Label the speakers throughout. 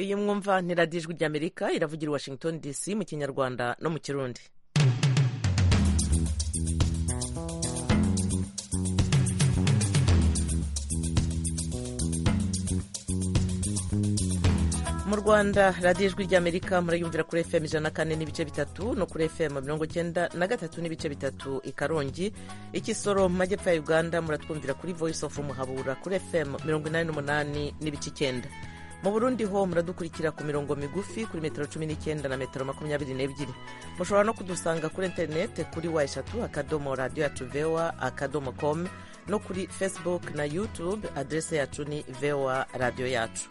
Speaker 1: iyo mwumva ni radiyo ijwi ry'amerika iravugira i washington dc mu kinyarwanda no mu kirundi mu rwanda radiyo ijwi ry'amerika murayumvira kuri fm ijana na kane n'ibice bitatu no kuri fm mirongo icyenda na gatatu n'ibice bitatu i karongi ikisoro mu majyepfo ya uganda muratwumvira kuri voice of muhabura kuri fm mirongo inani n'umunani n'ibice icyenda mu burundi ho muradukurikira ku mirongo migufi kuri metero cumi n'icyenda na metero makumyabiri n'ebyiri mushobora no kudusanga kuri interinete kuri wa eshatu akadomo radiyo yacu vewa akadomo komu no kuri facebook na youtube aderese yacu ni vewa radiyo yacu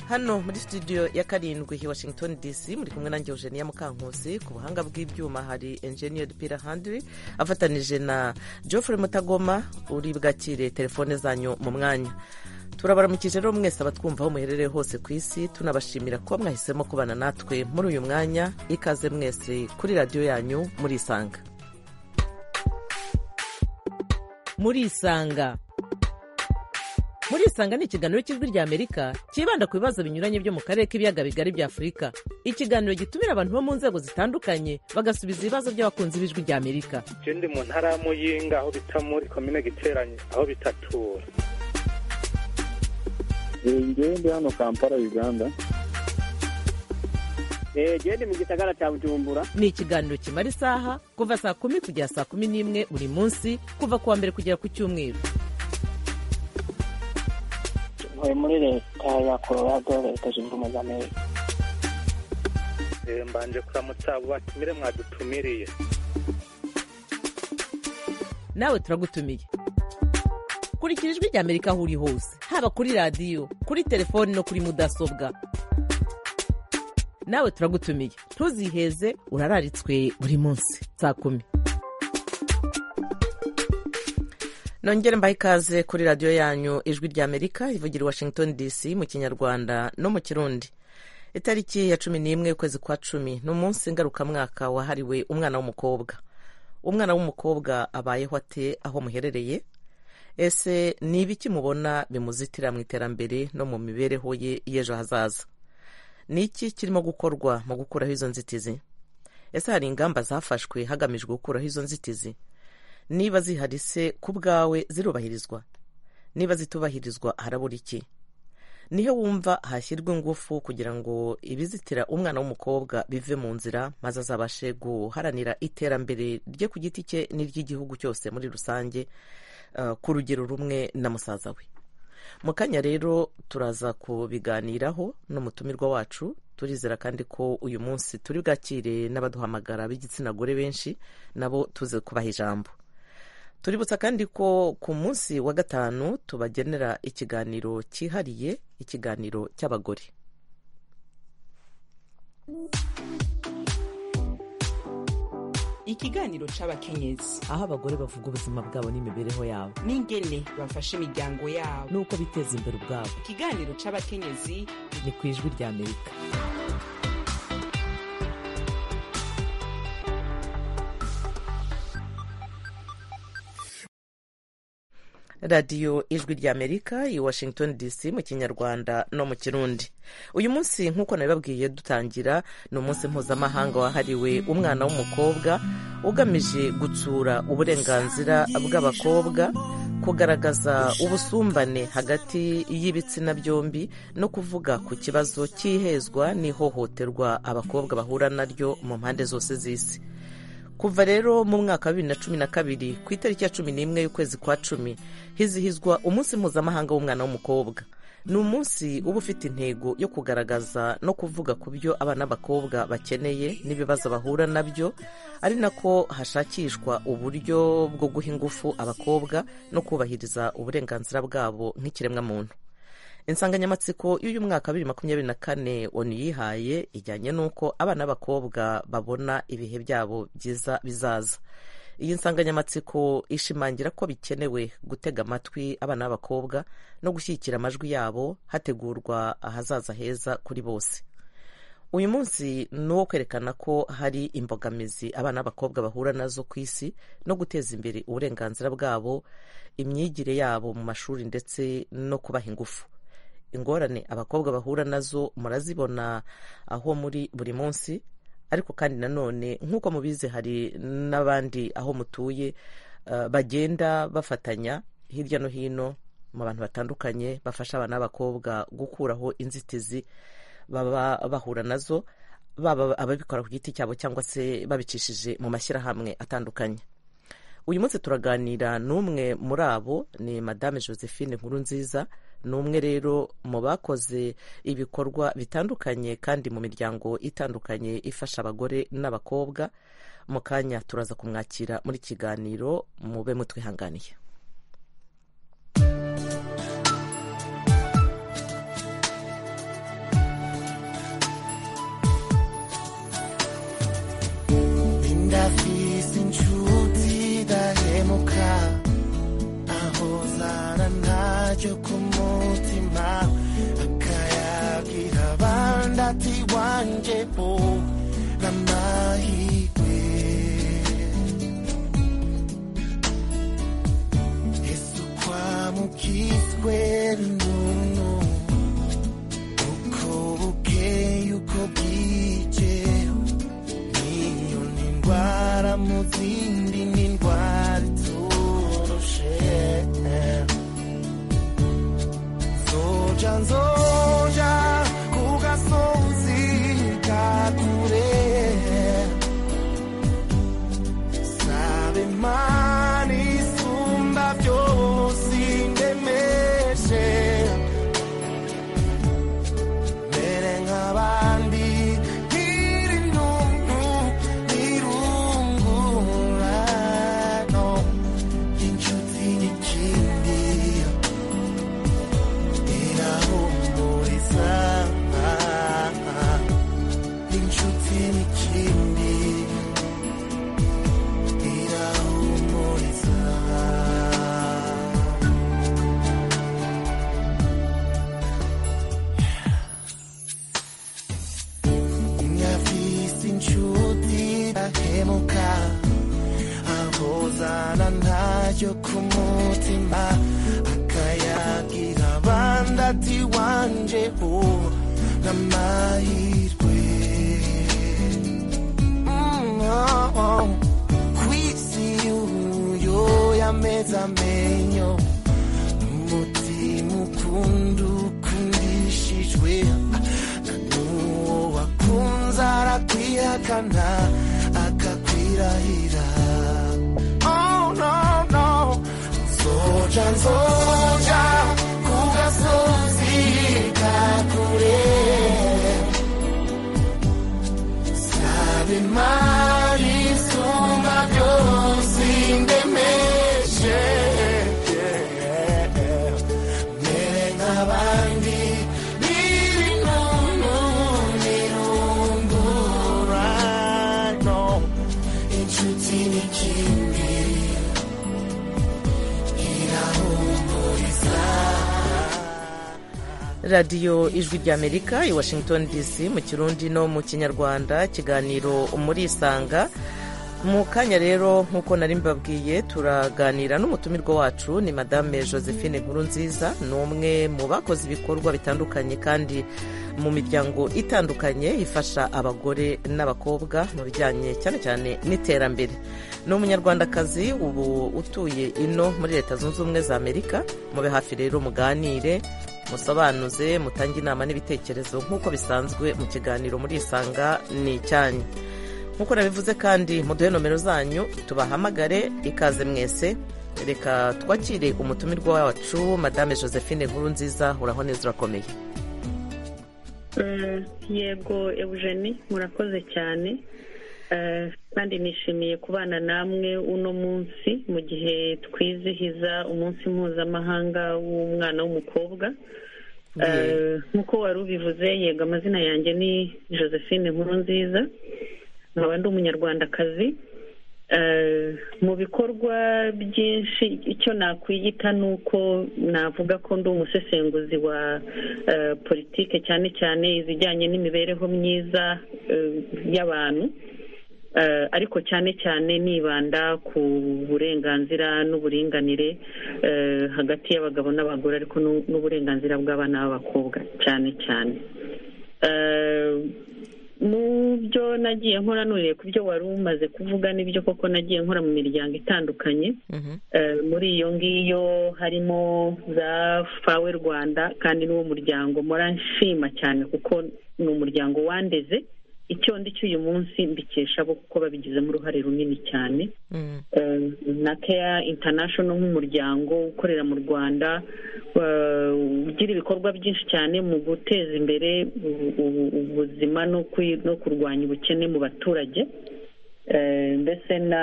Speaker 1: hano muri studio ya karindwi i washington dc muri kumwe nanjye eugenia mukankusi ku buhanga bw'ibyuma hari engineer pira handiri afatanije na geoffrey mutagoma uri bwakire telefone zanyu mu mwanya turabaramukije rero mwese abatwumvaho muherereye hose ku isi tunabashimira ko mwahisemo kubana natwe muri uyu mwanya ikaze mwese kuri radiyo yanyu muri isanga muri isanga muri isanga ni ikiganiro cy'ijwi rya amerika cyibanda ku bibazo binyuranye byo mu karere k'ibiyaga bigari bya afurika ikiganiro gitumira abantu bo mu nzego zitandukanye bagasubiza ibibazo by'abakunzi b'ijwi rya amerika
Speaker 2: je ndi mu ntara y'amuyinga aho bita muri komine giteranye aho bitatura
Speaker 3: ngewe ndi hano kampala uganda
Speaker 4: gende mu gisagara cya bujumbura
Speaker 1: ni ikiganiro kimara isaha kuva saa kumi kugera saa kumi n'imwe buri munsi kuva ku wa mbere kugera ku cyumweru
Speaker 5: ntuye muri leta ya colorado leta zunze ubumwe za amerika
Speaker 2: Eh, mbanje kuramutsa abo batumire mwadutumiriye
Speaker 1: nawe turagutumiye kurikira ijwi rya amerika aho uri hose haba kuri radiyo kuri telefoni no kuri mudasobwa nawe turagutumiye ntuziheze urararitswe buri munsi saa kumi nongere mbahe ikaze kuri radiyo yanyu ijwi rya amerika ivugira i washington dc mu kinyarwanda no mu kirundi itariki ya cumi n'imwe ukwezi kwa cumi ni umunsi ngarukamwaka wahariwe umwana w'umukobwa umwana w'umukobwa abayeho ate aho muherereye ese ni ibiki mubona bimuzitira mu iterambere no mu mibereho ye y'ejo hazaza ni iki kirimo gukorwa mu gukuraho izo nzitizi ese hari ingamba zafashwe hagamijwe gukuraho izo nzitizi niba zihari se ku bwawe zirubahirizwa niba zitubahirizwa harabura iki niho wumva hashyirwa ingufu kugira ngo ibizitira umwana w'umukobwa bive mu nzira maze azabashe guharanira iterambere rye ku giti cye n'iry'igihugu cyose muri rusange eh, ku rugero rumwe na musaza we mu kanya rero turaza kubiganiraho n'umutumirwa wacu turizera kandi ko uyu munsi turi bwakire n'abaduhamagara b'igitsina gore benshi nabo tuze kubaha ijambo tuributsa kandi ko ku munsi wa gatanu tubagenera ikiganiro cyihariye ikiganiro cy'abagore
Speaker 6: ikiganiro c'abakenyezi
Speaker 1: aho abagore bavuga ubuzima bwabo n'imibereho yabo
Speaker 6: n'ingene bafasha imiryango yabo
Speaker 1: n'uko biteza imbere ubwabo
Speaker 6: ikiganiro c'abakenyezi
Speaker 1: ni ku ijwi rya amerika radiyo ijwi rya amerika i washington dc mu kinyarwanda no mu kirundi uyu munsi nk'uko nabibabwiye dutangira ni umunsi mpuzamahanga wahariwe umwana w'umukobwa ugamije gutsura uburenganzira bw'abakobwa kugaragaza ubusumbane hagati y'ibitsina byombi no kuvuga ku kibazo cy'ihezwa n'ihohoterwa abakobwa bahura naryo mu mpande zose z'isi kuva rero mu mwaka wa bibiri na cumi na kabiri ku itariki ya cumi n'imwe y'ukwezi kwa cumi hizihizwa umunsi mpuzamahanga w'umwana w'umukobwa ni umunsi uba ufite intego yo kugaragaza no kuvuga ku byo abana b'abakobwa bakeneye n'ibibazo bahura nabyo ari nako hashakishwa uburyo bwo guha ingufu abakobwa no kubahiriza uburenganzira bwabo nk'ikiremwamuntu insanganyamatsiko y'uyu mwaka wa bibiri makumyabiri na kane onu yihaye ijyanye n'uko abana b'abakobwa babona ibihe byabo byiza bizaza iyi nsanganyamatsiko ishimangira ko bikenewe gutega amatwi abana b'abakobwa no gushyigikira amajwi yabo hategurwa ahazaza heza kuri bose uyu munsi ni uwo kwerekana ko hari imbogamizi abana b'abakobwa bahura nazo ku isi no guteza imbere uburenganzira bwabo imyigire yabo mu mashuri ndetse no kubaha ingufu ingorane abakobwa bahura nazo murazibona aho muri buri munsi ariko kandi nanone nk'uko mubizi hari n'abandi aho mutuye eh, bagenda bafatanya hirya no hino mu bantu batandukanye bafasha abana b'abakobwa gukuraho inzitizi baba bahura nazo baba ababikora ku giti cyabo cyangwa se babicishije mu mashyirahamwe atandukanye uyu munsi turaganira n'umwe muri abo ni madame josephine nkuru nziza ni umwe rero mu bakoze ibikorwa bitandukanye kandi mu miryango itandukanye ifasha abagore n'abakobwa mu kanya turaza kumwakira muri kiganiro mube mutwihanganiye
Speaker 7: ndafise inshuti dahemuka aho zana ntaryo ku mutima akayagira abandi ati wanje bo n'amahirwe ese ukwamukiswe n'umuntu uko bukeye uko bwije n'inyoni ndwara mu zindi ni indwara iturushe zoja nzoja ku gasozi ka kure sabe imana isumba byose indemeshe mere nk'abandi nkiri intuntu n'irungurano inshuti n'ikindi irahumuriza inshuti n'ikindi irahumuriza nyafise inshuti ndahemuka aho zana ntaryo ku mutima akayagira abandi ati wanje uwo n'amahirwe Mm, oh, oh. kw'isi uyo yameze amenyo umutima ukunda ukundishijwe n'uwo wakunze arakwihakana akakwirahira oh, no, no. nzoja nzoja ku gasozi ka kure saba imari isumba byose indemeshe mere nk'abandi n'ibinunu n'irungurano inshuti n'ikindi irahumuriza
Speaker 1: radiyo ijwi ry'amerika i washington dc mu kirundi no mu kinyarwanda ikiganiro murisanga mu kanya rero nk'uko nari mbabwiye turaganira n'umutumirwa wacu ni madame josephine nkuru nziza ni umwe mu bakoze ibikorwa bitandukanye kandi mu miryango itandukanye ifasha abagore n'abakobwa mu bijyanye cyane cyane n'iterambere ni umunyarwandakazi ubu utuye ino muri leta zunze ubumwe za amerika mube hafi rero muganire musobanuze mutange inama n'ibitekerezo nk'uko bisanzwe mu kiganiro murisanga ni icyanyu nk'uko nabivuze kandi muduhe nomero zanyu tubahamagare ikaze mwese reka twakire umutumirwa wacu madame josephine nkuru nziza uraho neza urakomeye
Speaker 8: Mm, yego eugenie murakoze cyane Eh, kandi nishimiye kubana namwe uno munsi mu gihe twizihiza umunsi mpuzamahanga w'umwana w'umukobwa Eh, nk'uko wari ubivuze yego amazina yanjye ni josephine nkuru nziza nkaba ndi umunyarwandakazi Eh, mu bikorwa byinshi icyo nakwiyita ni uko navuga ko ndi umusesenguzi wa eh, politike cyane cyane izijyanye n'imibereho myiza eh, y'abantu Eh, ariko cyane cyane nibanda ku burenganzira n'uburinganire eh, hagati y'abagabo n'abagore ariko n'u- n'uburenganzira bw'abana b'abakobwa cyane cyane Eh, mu byo nagiye nkora nuriye ku byo wari umaze kuvuga n'ibyo koko nagiye nkora mu miryango itandukanye
Speaker 1: Mhm.
Speaker 8: Eh, muri iyo ngiyo harimo za fawe rwanda kandi n'uwo muryango mora nshima cyane kuko ni umuryango wandeze icyo ndi cy'uyu munsi mbikesha bo kuko babigizemo uruhare runini cyane
Speaker 1: Mhm.
Speaker 8: Eh, na keya intanashono nk'umuryango ukorera mu rwanda eh, ugira ibikorwa byinshi cyane mu guteza imbere ubu- ubu- ubuzima no kwi- no kurwanya ubukene mu baturage Eh, mbese na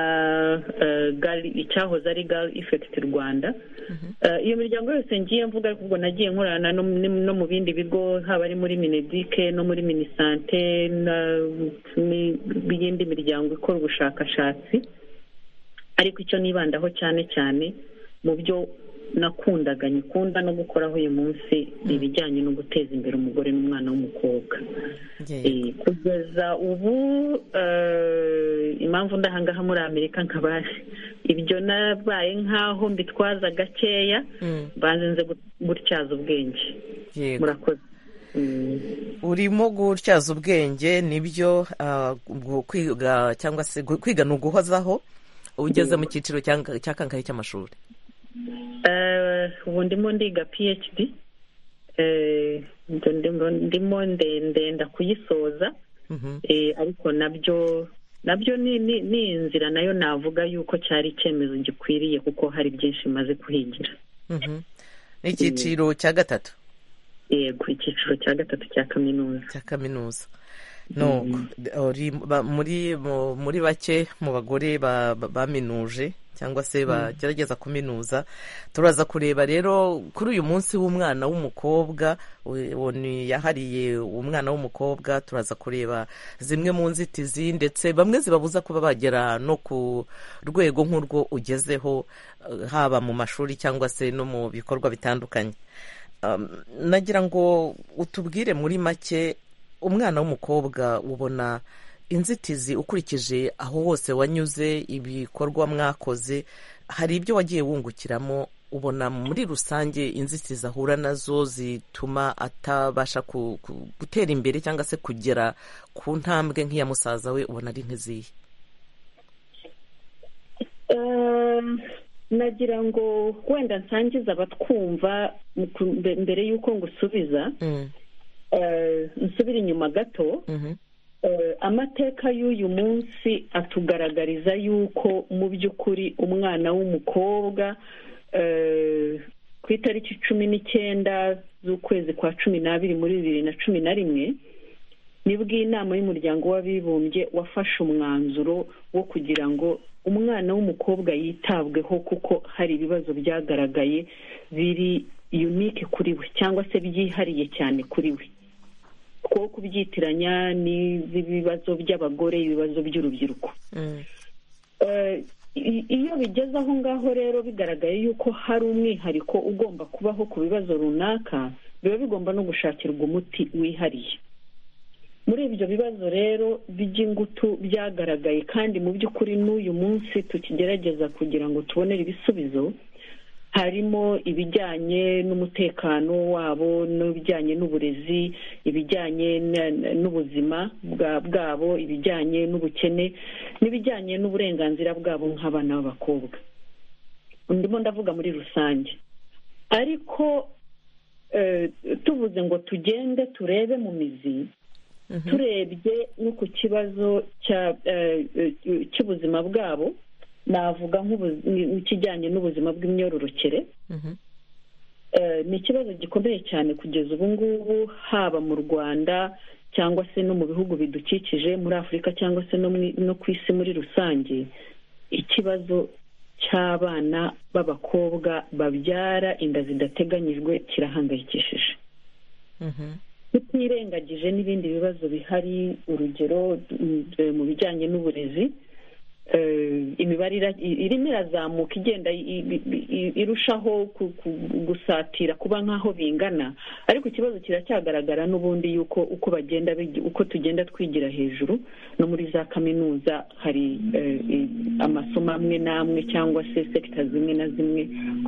Speaker 8: eh, Gali- icyahoze ari gali ifekiti rwanda Eh, iyo miryango yose ngiye mvuga ariko ubwo nagiye nkorana no mu- no mu bindi bigo haba ari muri minedike no muri minisante n'iyindi miryango ikora ubushakashatsi ariko icyo nibandaho cyane cyane mu byo nakundaga nyikunda no gukoraho uyu munsi ni ibijyanye no guteza imbere umugore n'umwana w'umukobwa
Speaker 1: Yego.
Speaker 8: Eh, kugeza ubu eh, impamvu ndahangaha muri amerika nkaba ibyo nabaye nk'aho mbitwaza gakeya
Speaker 1: Mm.
Speaker 8: banze nze gu- gutyaza ubwenge
Speaker 1: Yego.
Speaker 8: murakoze Mm.
Speaker 1: urimo gutyaza ubwenge nibyo ah, ubwo kwiga cyangwa se gu- kwiga ni uguhozaho ugeze mu cyiciro cyanga- cya kangahe cy'amashuri
Speaker 8: Eh, ubu ndimo ndiga phd Eh, ndo- ndimo- ndimo nde- ndenda kuyisoza
Speaker 1: Mhm.
Speaker 8: Eh, ariko nabyo nabyo ni ni- ni inzira nayo navuga yuko cyari icyemezo gikwiriye kuko hari byinshi maze kuhigira
Speaker 1: Mhm. ni icyiciro cya gatatu
Speaker 8: yego icyiciro cya gatatu cya kaminuza
Speaker 1: cya kaminuza nuko uri ba- muri mu- muri bake mu bagore ba- ba- baminuje cyangwa se bagerageza kuminuza turaza kureba rero kuri uyu munsi w'umwana w'umukobwa we- uwo ni yahariye umwana w'umukobwa turaza kureba zimwe mu nzitizi ndetse bamwe zibabuza kuba bagera no ku rwego nk'urwo ugezeho eh, haba mu mashuri cyangwa se no mu bikorwa bitandukanye Um, nagira ngo utubwire muri make umwana w'umukobwa ubona inzitizi ukurikije aho hose wanyuze ibikorwa mwakoze hari ibyo wagiye wungukiramo ubona muri rusange inzitizi ahura nazo zituma atabasha ku- ku- gutera imbere cyangwa se kugera ku ntambwe nk'iya musaza we ubona ari nk'izihe
Speaker 8: Um, nagira ngo wenda nsangiza abatwumva mu ku- mbe- mbere y'uko ngusubiza
Speaker 1: Mm,
Speaker 8: eh, nsubire inyuma gato
Speaker 1: mhm,
Speaker 8: Eh, amateka y'uyu munsi atugaragariza yuko mu by'ukuri umwana w'umukobwa eh, ku itariki cumi n'icyenda z'ukwezi kwa cumi n'abiri muri bibiri na cumi na rimwe nibwo inama y'umuryango w'abibumbye wafashe umwanzuro wo kugira ngo umwana w'umukobwa yitabweho kuko hari ibibazo byagaragaye biri unike kuri we cyangwa se byihariye cyane kuri we two kubyitiranya n'ibibazo by'abagore ibibazo by'urubyiruko
Speaker 1: mm,
Speaker 8: Eh, i- iyo bigeze aho ngaho rero bigaragaye yuko hari umwihariko ugomba kubaho ku bibazo runaka biba bigomba no gushakirwa umuti wihariye muri ibyo bibazo rero by'ingutu byagaragaye kandi mu by'ukuri n'uyu munsi tukigerageza kugira ngo tubonere ibisubizo harimo ibijyanye n'umutekano wabo n'ibijyanye n'uburezi ibijyanye na- na- n'ubuzima bwa- bwabo ibijyanye n'ubukene n'ibijyanye n'uburenganzira bwabo nk'abana b'abakobwa ndimo ndavuga muri rusange ariko eh, tuvuze ngo tugende turebe mu mizi turebye no ku kibazo cya- eh, eh, cy'ubuzima bwabo navuga nk'ubu- nk'ikijyanye n'ubuzima bw'imyororokere
Speaker 1: mhm,
Speaker 8: Eh, ni ikibazo gikomeye cyane kugeza ubu ngubu haba mu rwanda cyangwa se no mu bihugu bidukikije muri afurika cyangwa se no mu- no ku isi muri rusange ikibazo cy'abana b'abakobwa babyara inda zidateganyijwe kirahangayikishije
Speaker 1: mhm,
Speaker 8: tutirengagije n'ibindi bibazo bihari urugero mm, mu bijyanye n'uburezi imibare ira- i- irimo irazamuka igenda i- i- i- irushaho ku- ku- gusatira kuba nk'aho bingana ariko ikibazo kiracyagaragara n'ubundi yuko uko bagenda bigi- uko tugenda twigira hejuru no muri za kaminuza hari eh, i- amasomo amwe n'amwe cyangwa se sekita zimwe na zimwe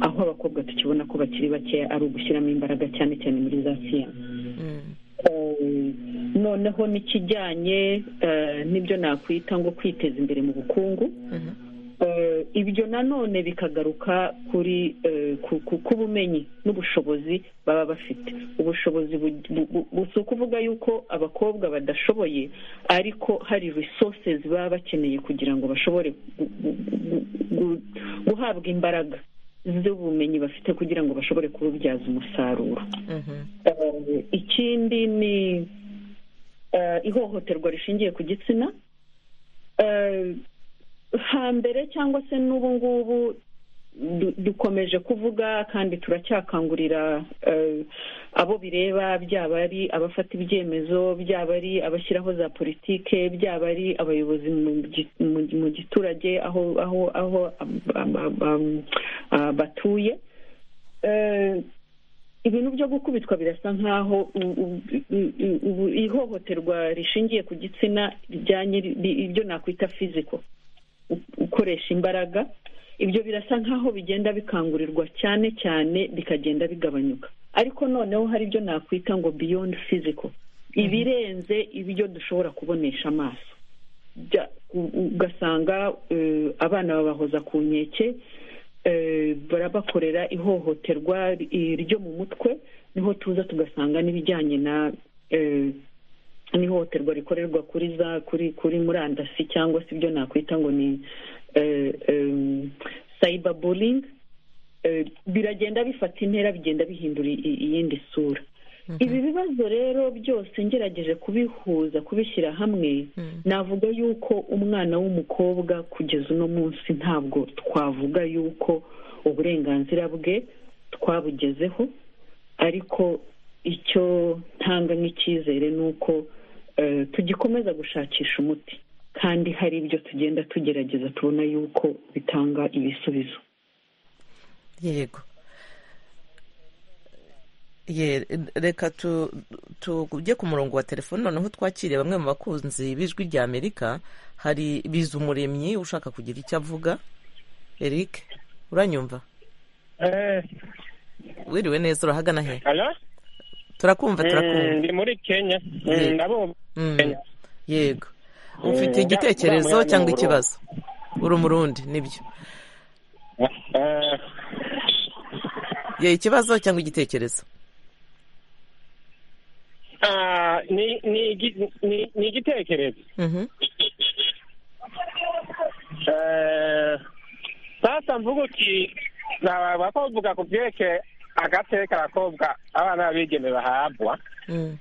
Speaker 8: aho abakobwa tukibona ko bakiri bakeya ari ugushyiramo imbaraga cyane cyane muri za siyansi
Speaker 1: Mm.
Speaker 8: Eh, noneho n'ikijyanye eh, n'ibyo nakwita ngo kwiteza imbere mu bukungu
Speaker 1: Mhm.
Speaker 8: Eh, ibyo nanone bikagaruka kuri eh, ku- ku- ku bumenyi n'ubushobozi baba bafite ubushobozi bu- bu- bu- bu- si ukuvuga yuko abakobwa badashoboye ariko hari resources baba bakeneye kugira ngo bashobore gu- gu- gu- gu- guhabwa imbaraga z'ubumenyi bafite kugira ngo bashobore kububyaza umusaruro
Speaker 1: Mhm.
Speaker 8: Eh, ikindi ni eh, ihohoterwa rishingiye ku gitsina Eh, hambere cyangwa se n'ubu ngubu du- dukomeje kuvuga kandi turacyakangurira eh, abo bireba byaba ari abafata ibyemezo byaba ari abashyiraho za politike byaba ari abayobozi mu gi- mu- mu giturage aho aho aho am- am- am- ah, batuye Eh, ibintu byo gukubitwa birasa nkaho u- u- u- u- ubu- ihohoterwa rishingiye ku gitsina rijyanye ri- ibyo nakwita fiziko ukoresha imbaraga ibyo birasa nkaho bigenda bikangurirwa cyane cyane bikagenda bigabanyuka ariko noneho hari ibyo nakwita ngo beyond physical ibirenze ibyo dushobora kubonesha amaso Bya- u- ugasanga eh, abana babahoza ku nkeke eh, barabakorera ihohoterwa ri- ryo mu mutwe niho tuza tugasanga n'ibijyanye na eh, n'ihohoterwa rikorerwa kuri za kuri kuri murandasi cyangwa se ibyo nakwita ngo ni eh, em, cyber bullying Eh, biragenda bifata intera bigenda bihindura i- i- iyindi sura ibi bibazo rero byose ngerageje kubihuza kubishyira hamwe navuga yuko umwana w'umukobwa kugeza uno munsi ntabwo twavuga yuko uburenganzira bwe twabugezeho ariko icyo ntanga nk'icyizere ni uko eh, tugikomeza gushakisha umuti kandi hari ibyo tugenda tugerageza tubona yuko bitanga ibisubizo
Speaker 1: yego Ye- reka tu- tujye ku murongo wa telefoni noneho twakiriye bamwe mu bakunzi b'ijwi rya amerika hari biza umuremyi ushaka kugira icyo avuga eric uranyumva
Speaker 9: Eh,
Speaker 1: wiriwe neza urahagana he
Speaker 9: alo
Speaker 1: turakumva
Speaker 9: Mm,
Speaker 1: turakumva
Speaker 9: ndi muri kenya Mm,
Speaker 1: Yego.
Speaker 9: ndabumva
Speaker 1: Mm.
Speaker 9: Kenya.
Speaker 1: yego ufite
Speaker 9: Eh,
Speaker 1: igitekerezo
Speaker 9: nda- nda-
Speaker 1: cyangwa
Speaker 9: nda-
Speaker 1: ikibazo uri umurundi nibyo
Speaker 9: Eh,
Speaker 1: ye ikibazo cyangwa igitekerezo
Speaker 9: ah, ni ni igi- ni- ni igitekerezo
Speaker 1: Mhm.
Speaker 9: Eh, sasa mvuga uti na- bakovuga ku byerekeye agateka abakobwa abana b'abigeme bahabwa
Speaker 1: Mm.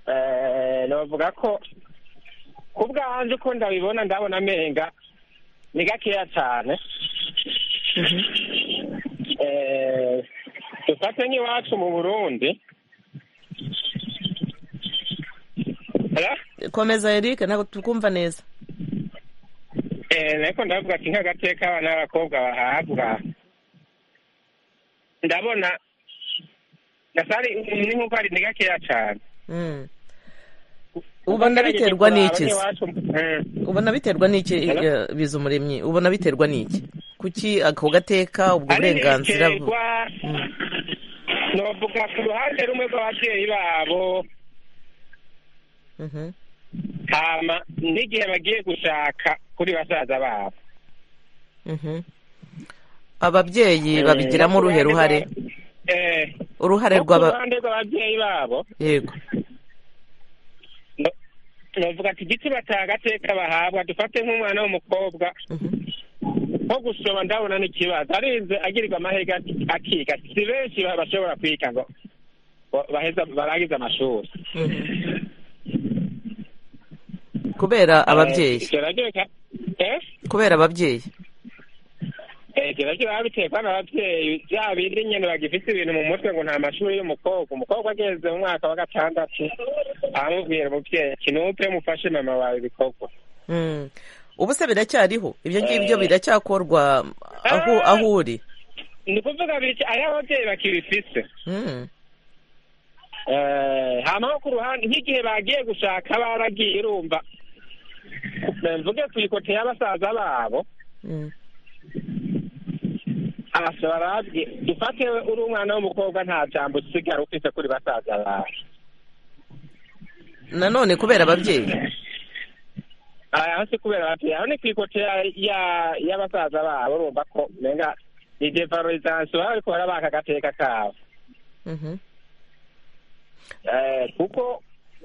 Speaker 9: Eh, novuga ko ku bwanje uko ndabibona ndabona amenga ni gakeya cyane
Speaker 1: Mhm.
Speaker 9: Eh, dufate nk'iwacu mu burundi Hello?
Speaker 1: komeza eric ntabwo tukumva neza
Speaker 9: Eh, nariko ndavuga ati nk'agateka abana b'abakobwa bahabwa ndabona gasari ni nk'uko ari ni gakeya cyane
Speaker 1: Mm. ubona biterwa n'iki se? ubona biterwa n'iki
Speaker 9: Hello?
Speaker 1: eh, biza umuremyi ubona biterwa n'iki kuki ako gateka ubwo burenganzira bu-
Speaker 9: ariterwa novuga ku ruhande rumwe rw'ababyeyi babo
Speaker 1: Mhm.
Speaker 9: hama n'igihe bagiye gushaka kuri basaza babo
Speaker 1: Mhm. ababyeyi babigiramo uruhe ruhare
Speaker 9: Eh,
Speaker 1: uruhare
Speaker 9: no ku
Speaker 1: rw'aba
Speaker 9: ruhande rw'ababyeyi babo
Speaker 1: yego
Speaker 9: no- novuga ati igiti batagateka bahabwa dufate nk'umwana w'umukobwa
Speaker 1: Mhm.
Speaker 9: nko gusoma ndabona n'ikibazo arize agirirwa amahega akiga si benshi ba- bashobora kwiga ngo ngo baheza barangize amashuri
Speaker 1: Mhm. kubera ababyeyi
Speaker 9: Eh, gerageza eh
Speaker 1: kubera ababyeyi
Speaker 9: Eh, gerageza biba biterwa n'ababyeyi bya bindi nyine bagifite ibintu mu mutwe ngo nta mashuri y'umukobwa umukobwa ageze mu mwaka wa gatandatu aramubwira umubyeyi ati nupe mufashe mama wawe ibikorwa
Speaker 1: Mm. ubu se biracyariho ibyo ngibyo biracyakorwa aho aho uri
Speaker 9: ni kuvuga biki ari ababyeyi bakibifise
Speaker 1: Mm.
Speaker 9: Eh, hama ho ku ruhande nk'igihe bagiye gushaka baragiye irumba mvuge tuyikote y'abasaza babo
Speaker 1: Mm.
Speaker 9: barabye dufate uri umwana w'umukobwa nta jambo usigara ufite kuri basaza bawe
Speaker 1: nanone kubera ababyeyi
Speaker 9: Ah, aho si kubera ababyeyi aho ni ku ikote ya- ya- y'abasaza babo urumva ko menga ni devalorizansi baba bariko barabaka agateka kabo
Speaker 1: Mhm.
Speaker 9: Eh, kuko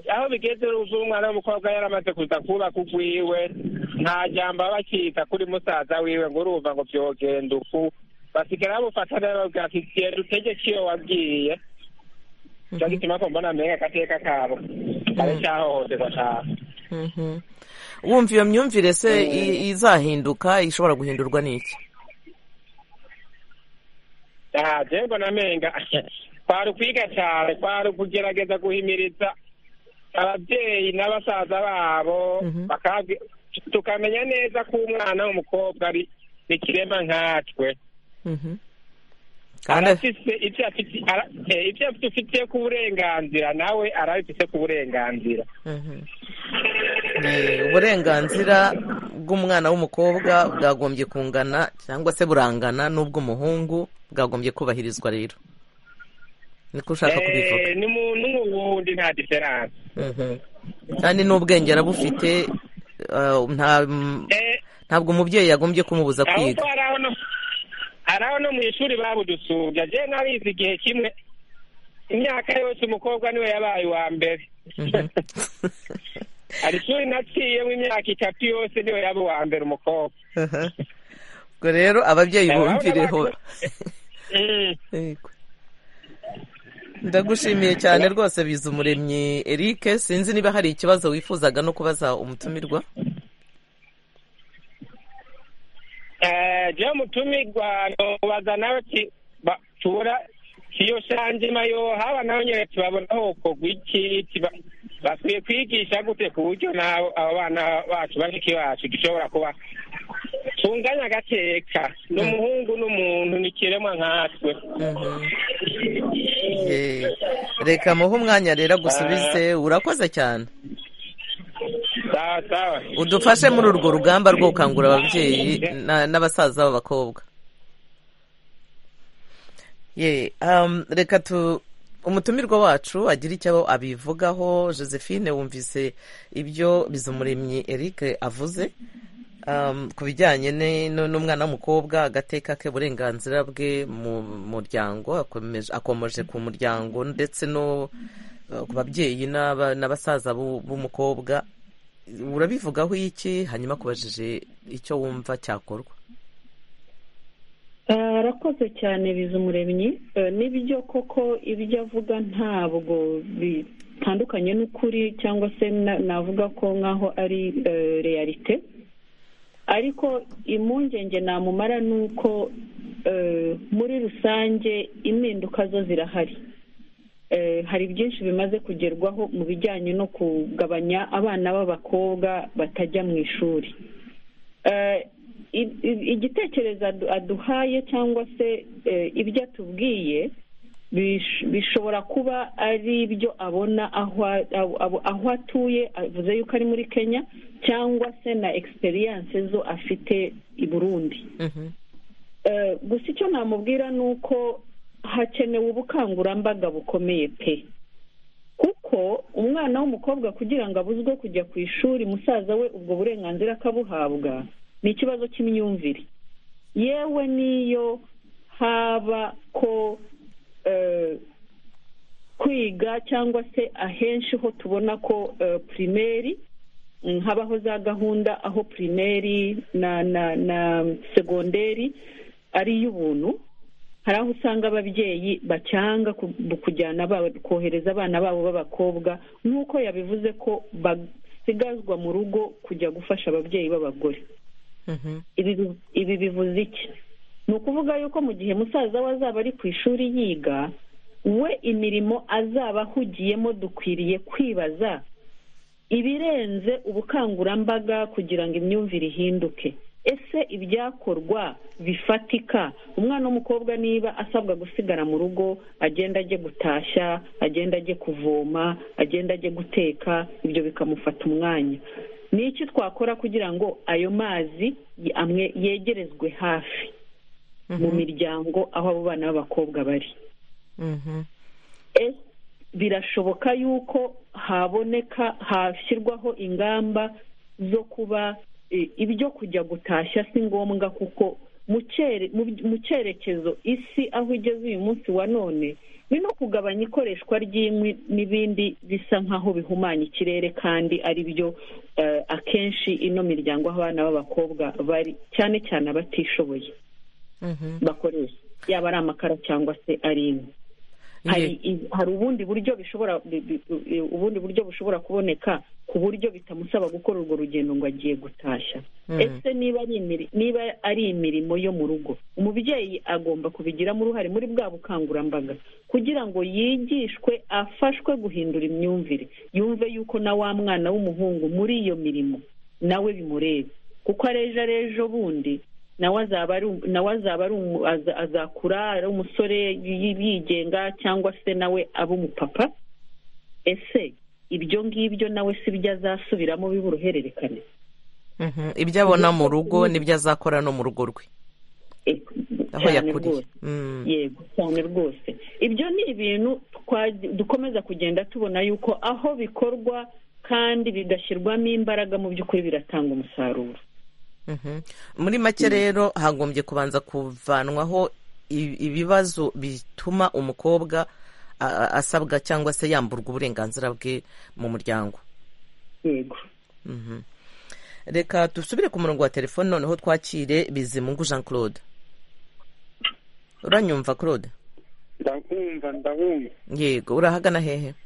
Speaker 9: aho bigeze uzi umwana w'umukobwa yaramaze kuza kubaka ugwiwe nta jambo aba akita kuri musaza wiwe ngo urumva ngo byogenda uku basigara bamufata nabi babwira ati genda utegeke iyo wabwiye cyo gituma ko mbona mbega agateka kabo kare cyahohoterwa cyane
Speaker 1: Mhm. wumva iyo myumvire se i- izahinduka ishobora guhindurwa n'iki
Speaker 9: ntagengo na menga kwari ukwiga cyane kwari ukugerageza guhimiriza ababyeyi n'abasaza babo bakabwi- tukamenya neza ko umwana w'umukobwa ari ikirema nkatwe
Speaker 1: Mhm. kandi
Speaker 9: arafise ibyo afite ara- eh, ibyo dufite ku burenganzira nawe arabifite ku burenganzira
Speaker 1: Mhm. Eh, uburenganzira bw'umwana w'umukobwa bwagombye kungana cyangwa se burangana n'ubw'umuhungu bwagombye kubahirizwa rero niko ushaka
Speaker 9: Eh,
Speaker 1: kubivuga
Speaker 9: ni mu- n'ubundi nta diferanse
Speaker 1: Mhm. kandi n'ubwenge arabufite eh, nta- mm,
Speaker 9: Eh,
Speaker 1: ntabwo umubyeyi yagombye kumubuza
Speaker 9: ahubwo
Speaker 1: kwiga
Speaker 9: hari aho no hari aho no mu ishuri babudusumbya jewe narize igihe kimwe imyaka yose umukobwa niwe yabaye uwa mbere
Speaker 1: Mhm.
Speaker 9: hari ishuri naciyemo imyaka itatu yose niwe yaba uwa mbere umukobwa
Speaker 1: Aha. ubwo rero ababyeyi
Speaker 9: Eh,
Speaker 1: bumvireho
Speaker 9: urabona Mm.
Speaker 1: Yego. ndagushimiye cyane rwose biza umuremyi eric sinzi niba hari ikibazo wifuzaga no kubaza umutumirwa
Speaker 9: Eh, jewe mutumirwa nobaza nawe ki- ba- tubura kiyo shanjima yo haba nawe nyene tubabona hokorwa iki tiba- bakwiye kwigisha gute ku buryo nabo abo bana bacu bashiki bacu dushobora kuba tunganya agateka ni umuhungu n'umuntu ni ikiremwa nkatwe
Speaker 1: Eh, reka muhe umwanya rero agusubize urakoze cyane
Speaker 9: sawa sawa
Speaker 1: udufashe muri urwo rugamba rwo gukangura ababyeyi na- n'abasaza b'abakobwa ye um, reka tu umutumirwa wacu agira icyo abivugaho josephine wumvise ibyo bizumuremyi eric avuze um, ku bijyanye ne- nu- n'umwana w'umukobwa agateka ke uburenganzira bwe mu muryango akomeje- akomoje ku muryango ndetse no uh, ku babyeyi n'aba- n'abasaza b'u- b'umukobwa urabivugaho iki hanyuma kubajije icyo wumva cyakorwa
Speaker 8: arakoze cyane bizumuremyi Eh, n'ibyo koko ibyo avuga ntabwo bitandukanye n'ukuri cyangwa se na- navuga ko nk'aho ari eh, realite ariko impungenge namumara ni uko eh, muri rusange impinduka zo zirahari Eh, hari byinshi bimaze kugerwaho mu bijyanye no kugabanya abana b'abakobwa batajya mu ishuri Eh, i- i- igitekerezo adu- aduhaye cyangwa se eh, ibyo atubwiye bish- bishobora kuba ari ibyo abona aho a- aho- aho- aho atuye avuze yuko ari muri kenya cyangwa se na egisperiyanse zo afite i burundi Eh, gusa icyo namubwira ni uko hakenewe ubukangurambaga bukomeye pe kuko umwana w'umukobwa kugira ngo abuzwe kujya ku ishuri musaza we ubwo burenganzira akabuhabwa ni ikibazo cy'imyumvire yewe niyo haba ko eh, kwiga cyangwa se ahenshi ho tubona ko eh, pirimeri mm, habaho za gahunda aho pirimeri na na na segonderi ari iy'ubuntu hari aho usanga ababyeyi bacyanga ku- kujyana abana- kohereza abana babo b'abakobwa nk'uko yabivuze ko basigazwa mu rugo kujya gufasha ababyeyi b'abagore ibi bi- ibi bivuze iki ni ukuvuga yuko mu gihe musaza we azaba ari ku ishuri yiga we imirimo azaba ahugiyemo dukwiriye kwibaza ibirenze ubukangurambaga kugira ngo imyumvire ihinduke ese ibyakorwa bifatika umwana w'umukobwa niba asabwa gusigara mu rugo agenda ajye gutashya agenda ajye kuvoma agenda ajye guteka ibyo bikamufata umwanya ni iki twakora kugira ngo ayo mazi y- amwe yegerezwe hafi mu miryango aho abo bana b'abakobwa bari
Speaker 1: Mhm.
Speaker 8: E, birashoboka yuko haboneka hashyirwaho ingamba zo kuba e, ibyo kujya gutashya si ngombwa kuko mu cere- mu by- mu cyerekezo isi aho igeze uyu munsi wa none ni no kugabanya ikoreshwa ry'inkwi n'ibindi bisa nk'aho bihumanya ikirere kandi ari byo eh, akenshi ino miryango aho abana b'abakobwa bari cyane cyane abatishoboye
Speaker 1: Mhm.
Speaker 8: bakoresha yaba ari amakara cyangwa se ari inkwi hari
Speaker 1: Ye-
Speaker 8: i- hari ubundi buryo bishobora bi- bi- u- ubundi buryo bushobora kuboneka ku buryo bitamusaba gukora urwo rugendo ngo agiye gutashya
Speaker 1: Mm.
Speaker 8: ese niba ari imiri- niba ari imirimo yo mu rugo umubyeyi agomba kubigiramo uruhare muri bwa bukangurambaga kugira ngo yigishwe afashwe guhindura imyumvire yumve yuko na wa mwana w'umuhungu muri iyo mirimo nawe bimureba kuko arejo arejo bundi nawe azaba ari um- nawe azaba ari umu- aza- azakura ari umusore yi- yigenga cyangwa se nawe aba umupapa ese ibyo ngibyo nawe si byo azasubiramo biburuhererekane
Speaker 1: Mhm. ibyo abona mu rugo nibyo azakora no mu rugo rwe
Speaker 8: Eh,
Speaker 1: aho
Speaker 8: cyane
Speaker 1: yakuriye
Speaker 8: rwose.
Speaker 1: Mm.
Speaker 8: yego cyane rwose ibyo ni ibintu twa- dukomeza kugenda tubona yuko aho bikorwa kandi bigashyirwamo imbaraga mu by'ukuri biratanga umusaruro
Speaker 1: Mhm. muri make rero hagombye kubanza kuvanwaho i- ibibazo bituma umukobwa a- a- asabwa cyangwa se yamburwa uburenganzira bwe mu muryango
Speaker 8: yego
Speaker 1: Mhm. reka dusubire ku murongo wa telefone noneho twakire bizimungu jean claude uranyumva claude
Speaker 10: ndakumva ndabumva
Speaker 1: yego urahagana hehe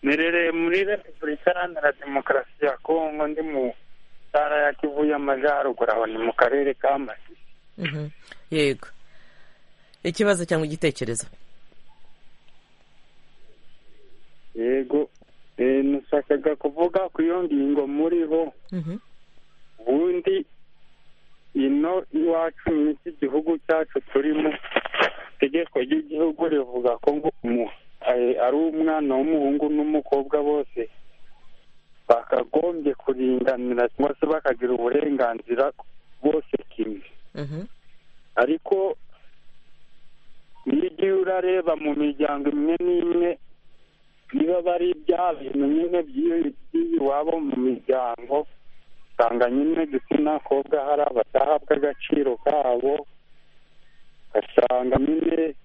Speaker 10: nerereye muri repubulika iharanira demokarasi ya kongo ndi mu ntara ya kivu y'amajyaruguru aho ni mu karere ka masisi
Speaker 1: Mhm. yego ikibazo cyangwa igitekerezo
Speaker 10: yego eh, nashakaga kuvuga ku iyo ngingo muriho
Speaker 1: Mhm.
Speaker 10: ubundi ino iwacu n'iki gihugu cyacu turimo itegeko ry'igihugu rivuga ko ngo umu- eh, ari umwana w'umuhungu n'umukobwa bose bakagombye kuringanira cyangwa se bakagira uburenganzira bose kimwe
Speaker 1: Mhm.
Speaker 10: ariko iyo ugiye urareba mu miryango imwe n'imwe niba bari bya bintu nyine by'iwabo mu miryango usanga nyine igitsina kobwa hari abadahabwa agaciro kabo ugasanga nyine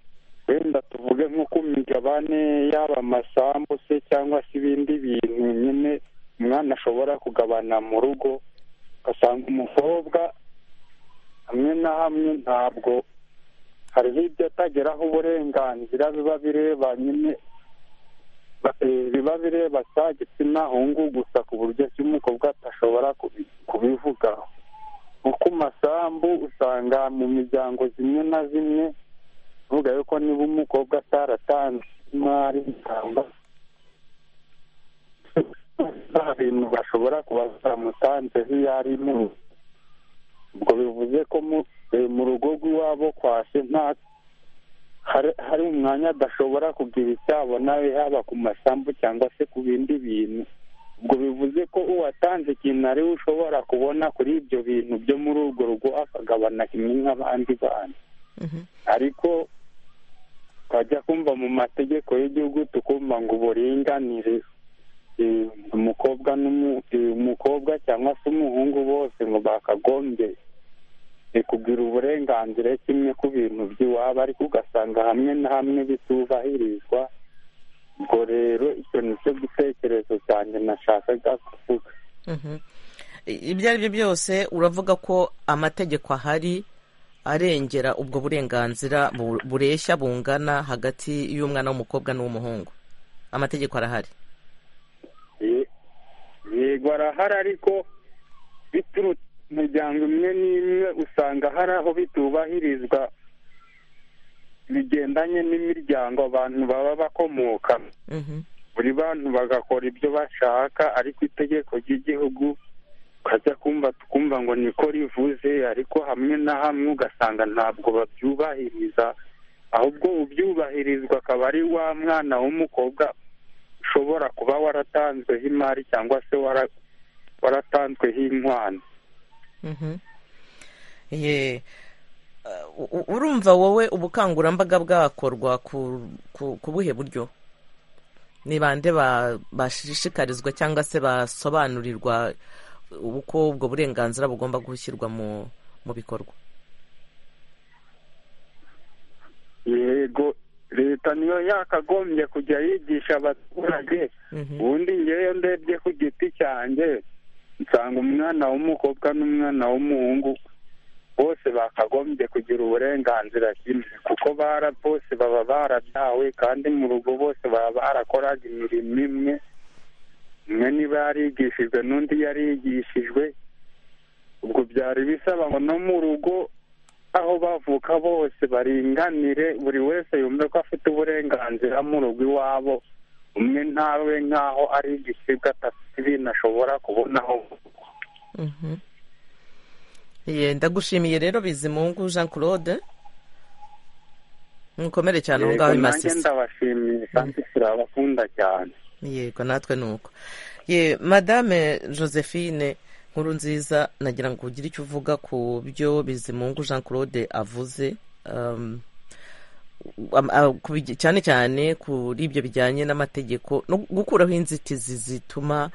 Speaker 10: wenda tuvuge nko ku migabane yaba amasambu se cyangwa se ibindi bintu nyine umwana ashobora kugabana mu rugo ugasanga umukobwa hamwe na hamwe ntabwo hariho ibyo atageraho uburenganzira biba bireba nyine ba- eh, biba bireba cya gitsina hungu gusa ku buryo ki umukobwa atashobora kubi- kubivugaho nko ku masambu usanga mu miryango zimwe na zimwe uvuga yuko niba umukobwa ataratanze imari cyangwa nta bintu bashobora kuba baramutanzeho iyo ari mu ubwo bivuze ko mu- eh, mu rugo rw'iwabo kwa se nta hari- hari umwanya adashobora kugira icyo abona haba ku masambu cyangwa se ku bindi bintu ubwo bivuze ko uwatanze ikintu ari we ushobora kubona kuri ibyo bintu byo muri urwo rugo akagabana kimwe nk'abandi bantu
Speaker 1: Mhm.
Speaker 10: ariko twajya kumva mu mategeko y'igihugu tukumva ngo uburinganire eh, umukobwa n'umu- eh, umukobwa cyangwa se umuhungu bose ngo bakagombye eh, kugira uburenganzira kimwe ku bintu by'iwabo ariko ugasanga hamwe na hamwe bitubahirizwa ubwo rero icyo ni cyo gitekerezo cyanjye nashakaga kuvuga
Speaker 1: Mhm. I- ibyo ari byo byose uravuga ko amategeko ahari arengera ubwo burenganzira bu- bureshya bungana hagati y'umwana w'umukobwa n'uw'umuhungu amategeko arahari
Speaker 10: Ye- yego arahari ariko biturutse mu miryango imwe n'imwe usanga hari aho bitubahirizwa bigendanye n'imiryango abantu baba bakomokamo buri bantu bagakora ibyo bashaka ariko itegeko ry'igihugu ukajya kumva tukumva ngo niko rivuze ariko hamwe na hamwe ugasanga ntabwo babyubahiriza ahubwo ubyubahirizwa akaba ari wa mwana w'umukobwa ushobora kuba waratanzweho imari cyangwa se wara- waratanzweho inkwano
Speaker 1: Mhm. Ye. Uh, u- u- urumva wowe ubukangurambaga bwakorwa ku ku- ku buhe buryo ni bande ba- bashishikarizwa cyangwa se basobanurirwa uko ubwo burenganzira bugomba gushyirwa mu mu bikorwa
Speaker 10: yego leta niyo yakagombye kujya yigisha abaturage
Speaker 1: Mhm.
Speaker 10: ubundi ngewe ndebye ku giti cyanjye nsanga umwana w'umukobwa n'umwana w'umuhungu bose bakagombye kugira uburenganzira kimwe kuko bara bose baba barabyawe kandi mu rugo bose baba barakoraga imirimo imwe umwe niba yarigishijwe n'undi yarigishijwe ubwo byari bisaba ngo no mu rugo aho bavuka bose baringanire buri wese yumve ko afite uburenganzira mu rugo iwabo umwe ntawe nk'aho ari igisibwa atafite ibintu ashobora kubonaho
Speaker 1: Mhm. Ye, ndagushimiye rero bizimungu jean claude mukomere cyane aho
Speaker 10: Yego,
Speaker 1: ngaho i
Speaker 10: nanjye
Speaker 1: masisi
Speaker 10: ndabashimiye kandi turabakunda cyane
Speaker 1: yego natwe ni uko ye madame josephine nkuru nziza nagira ngo ugire icyo uvuga ku byo bizimungu jean claude avuze um, am- a- ku bij- cyane cyane kuri ibyo bijyanye n'amategeko no gukuraho inzitizi zituma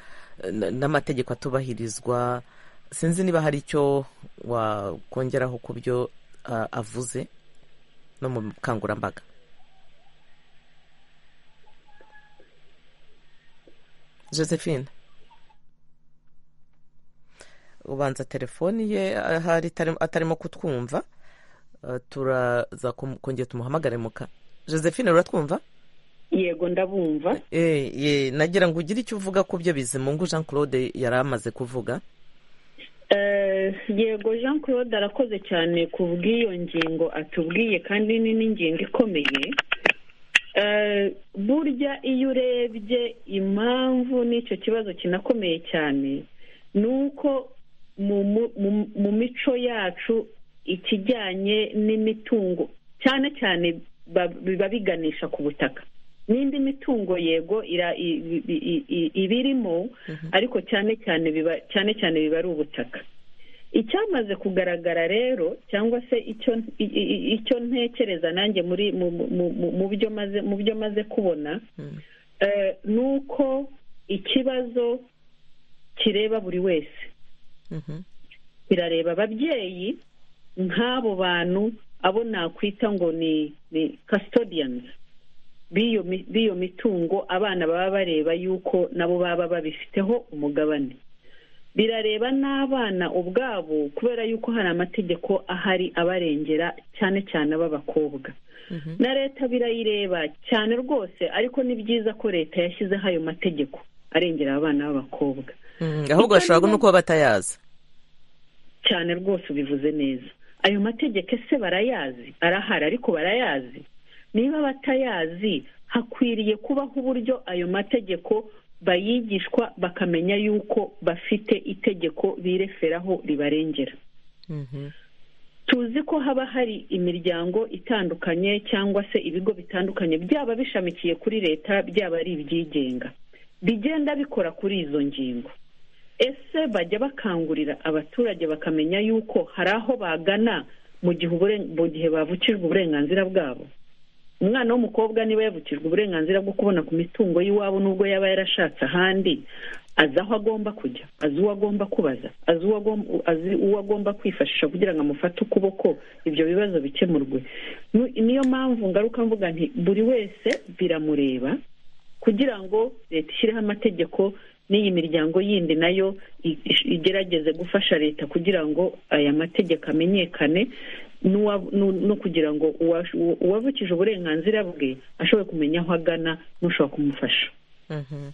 Speaker 1: eh, n- n'amategeko atubahirizwa sinzi niba hari icyo wakongeraho ku byo ah, avuze no mu bukangurambaga josephine ubanza telefoni ye ahari itari- atarimo kutwumva Eh, turaza kum- kongera tumuhamagare muka josephine uratwumva
Speaker 8: yego ndabumva
Speaker 1: Eh, ye nagira ngo ugire icyo uvuga ku byo bizimungu jean claude yari amaze kuvuga
Speaker 8: Eh, yego jean claude arakoze cyane ku bw'iyo ngingo atubwiye kandi ni n'ingingo ikomeye Eh, burya iyo urebye impamvu n'icyo kibazo kinakomeye cyane ni uko mu mu- mu- mu mico yacu ikijyanye n'imitungo cyane cyane ba- biba biganisha ku butaka n'indi mitungo yego ira- i- i- i- i- ibirimo ariko cyane cyane biba cyane cyane biba ari ubutaka icyamaze kugaragara rero cyangwa se icyo i- i- i- icyo ntekereza nanjye muri mu- mu- mu- mu byo maze mu byo maze kubona eh, ni uko ikibazo kireba buri wese birareba ababyeyi nk'abo bantu abo nakwita ngo ni ni custodians b'iyo mi- b'iyo mitungo abana baba bareba yuko nabo baba babifiteho umugabane birareba n'abana ubwabo kubera yuko hari amategeko ahari abarengera cyane cyane ab'abakobwa na leta birayireba cyane rwose ariko ni byiza ko leta yashyizeho ayo mategeko arengera abana b'abakobwa
Speaker 1: Mm, ahubwo bashobora no kuba batayazi
Speaker 8: cyane rwose ubivuze neza ayo mategeko ese barayazi arahari ariko barayazi niba batayazi hakwiriye kubaho uburyo ayo mategeko bayigishwa bakamenya yuko bafite itegeko bireferaho ribarengera
Speaker 1: Mhm.
Speaker 8: tuzi ko haba hari imiryango itandukanye cyangwa se ibigo bitandukanye byaba bishamikiye kuri leta byaba ari ibyigenga bigenda bikora kuri izo ngingo ese bajya bakangurira abaturage bakamenya yuko hari aho bagana mu gihe uburen- mu gihe bavukijwe uburenganzira bwabo umwana w'umukobwa niba yavukijwe uburenganzira bwo kubona ku mitungo y'iwabo nubwo yaba yarashatse ahandi azi aho agomba kujya azi uwo agomba kubaza azi uwo agomba, azi uwo agomba kwifashisha kugira ngo amufate ukuboko ibyo bibazo bikemurwe Nu- niyo mpamvu ngaruka mvuga nti buri wese biramureba kugira ngo leta ishyireho amategeko n'iyi miryango yindi nayo i- ish- igerageze gufasha leta kugira ngo aya mategeko amenyekane n'uwa- n'u- no kugira ngo uwash- uwa- uwavukije uburenganzira bwe ashobore kumenya aho agana n'ushobora kumufasha
Speaker 1: Mhm.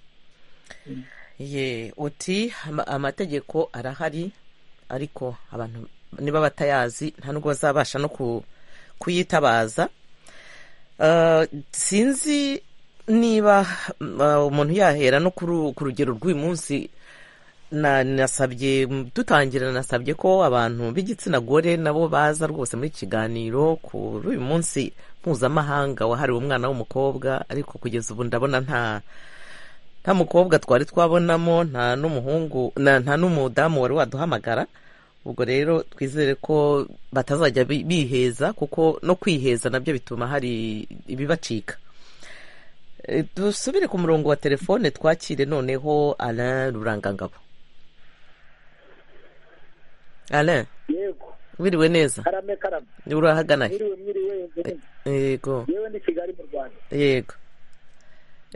Speaker 1: ye uti ama- amategeko arahari ariko abantu niba batayazi nta nubwo bazabasha no ku- kuyitabaza Ah, sinzi niba mm, ah, umuntu yahera no ku ru- ku rugero rw'uyu munsi na- nasabye dutangira nasabye ko abantu b'igitsina gore nabo baza rwose muri iki kiganiro kuri uyu munsi mpuzamahanga wahariwe umwana w'umukobwa ariko kugeza ubu ndabona nta nta mukobwa twari twabonamo nta n'umuhungu na- nta n'umudamu wari waduhamagara ubwo rero twizere ko batazajya bi- biheza kuko no kwiheza nabyo bituma hari ibibacika E, dusubire ku murongo wa telefone twakire noneho alain rurangangabo alain
Speaker 10: yego
Speaker 1: wiriwe neza
Speaker 10: karame karame
Speaker 1: urahagana he
Speaker 10: mwiriwe mwiriwe yego
Speaker 1: yego
Speaker 10: yewe ni kigali mu rwanda
Speaker 1: yego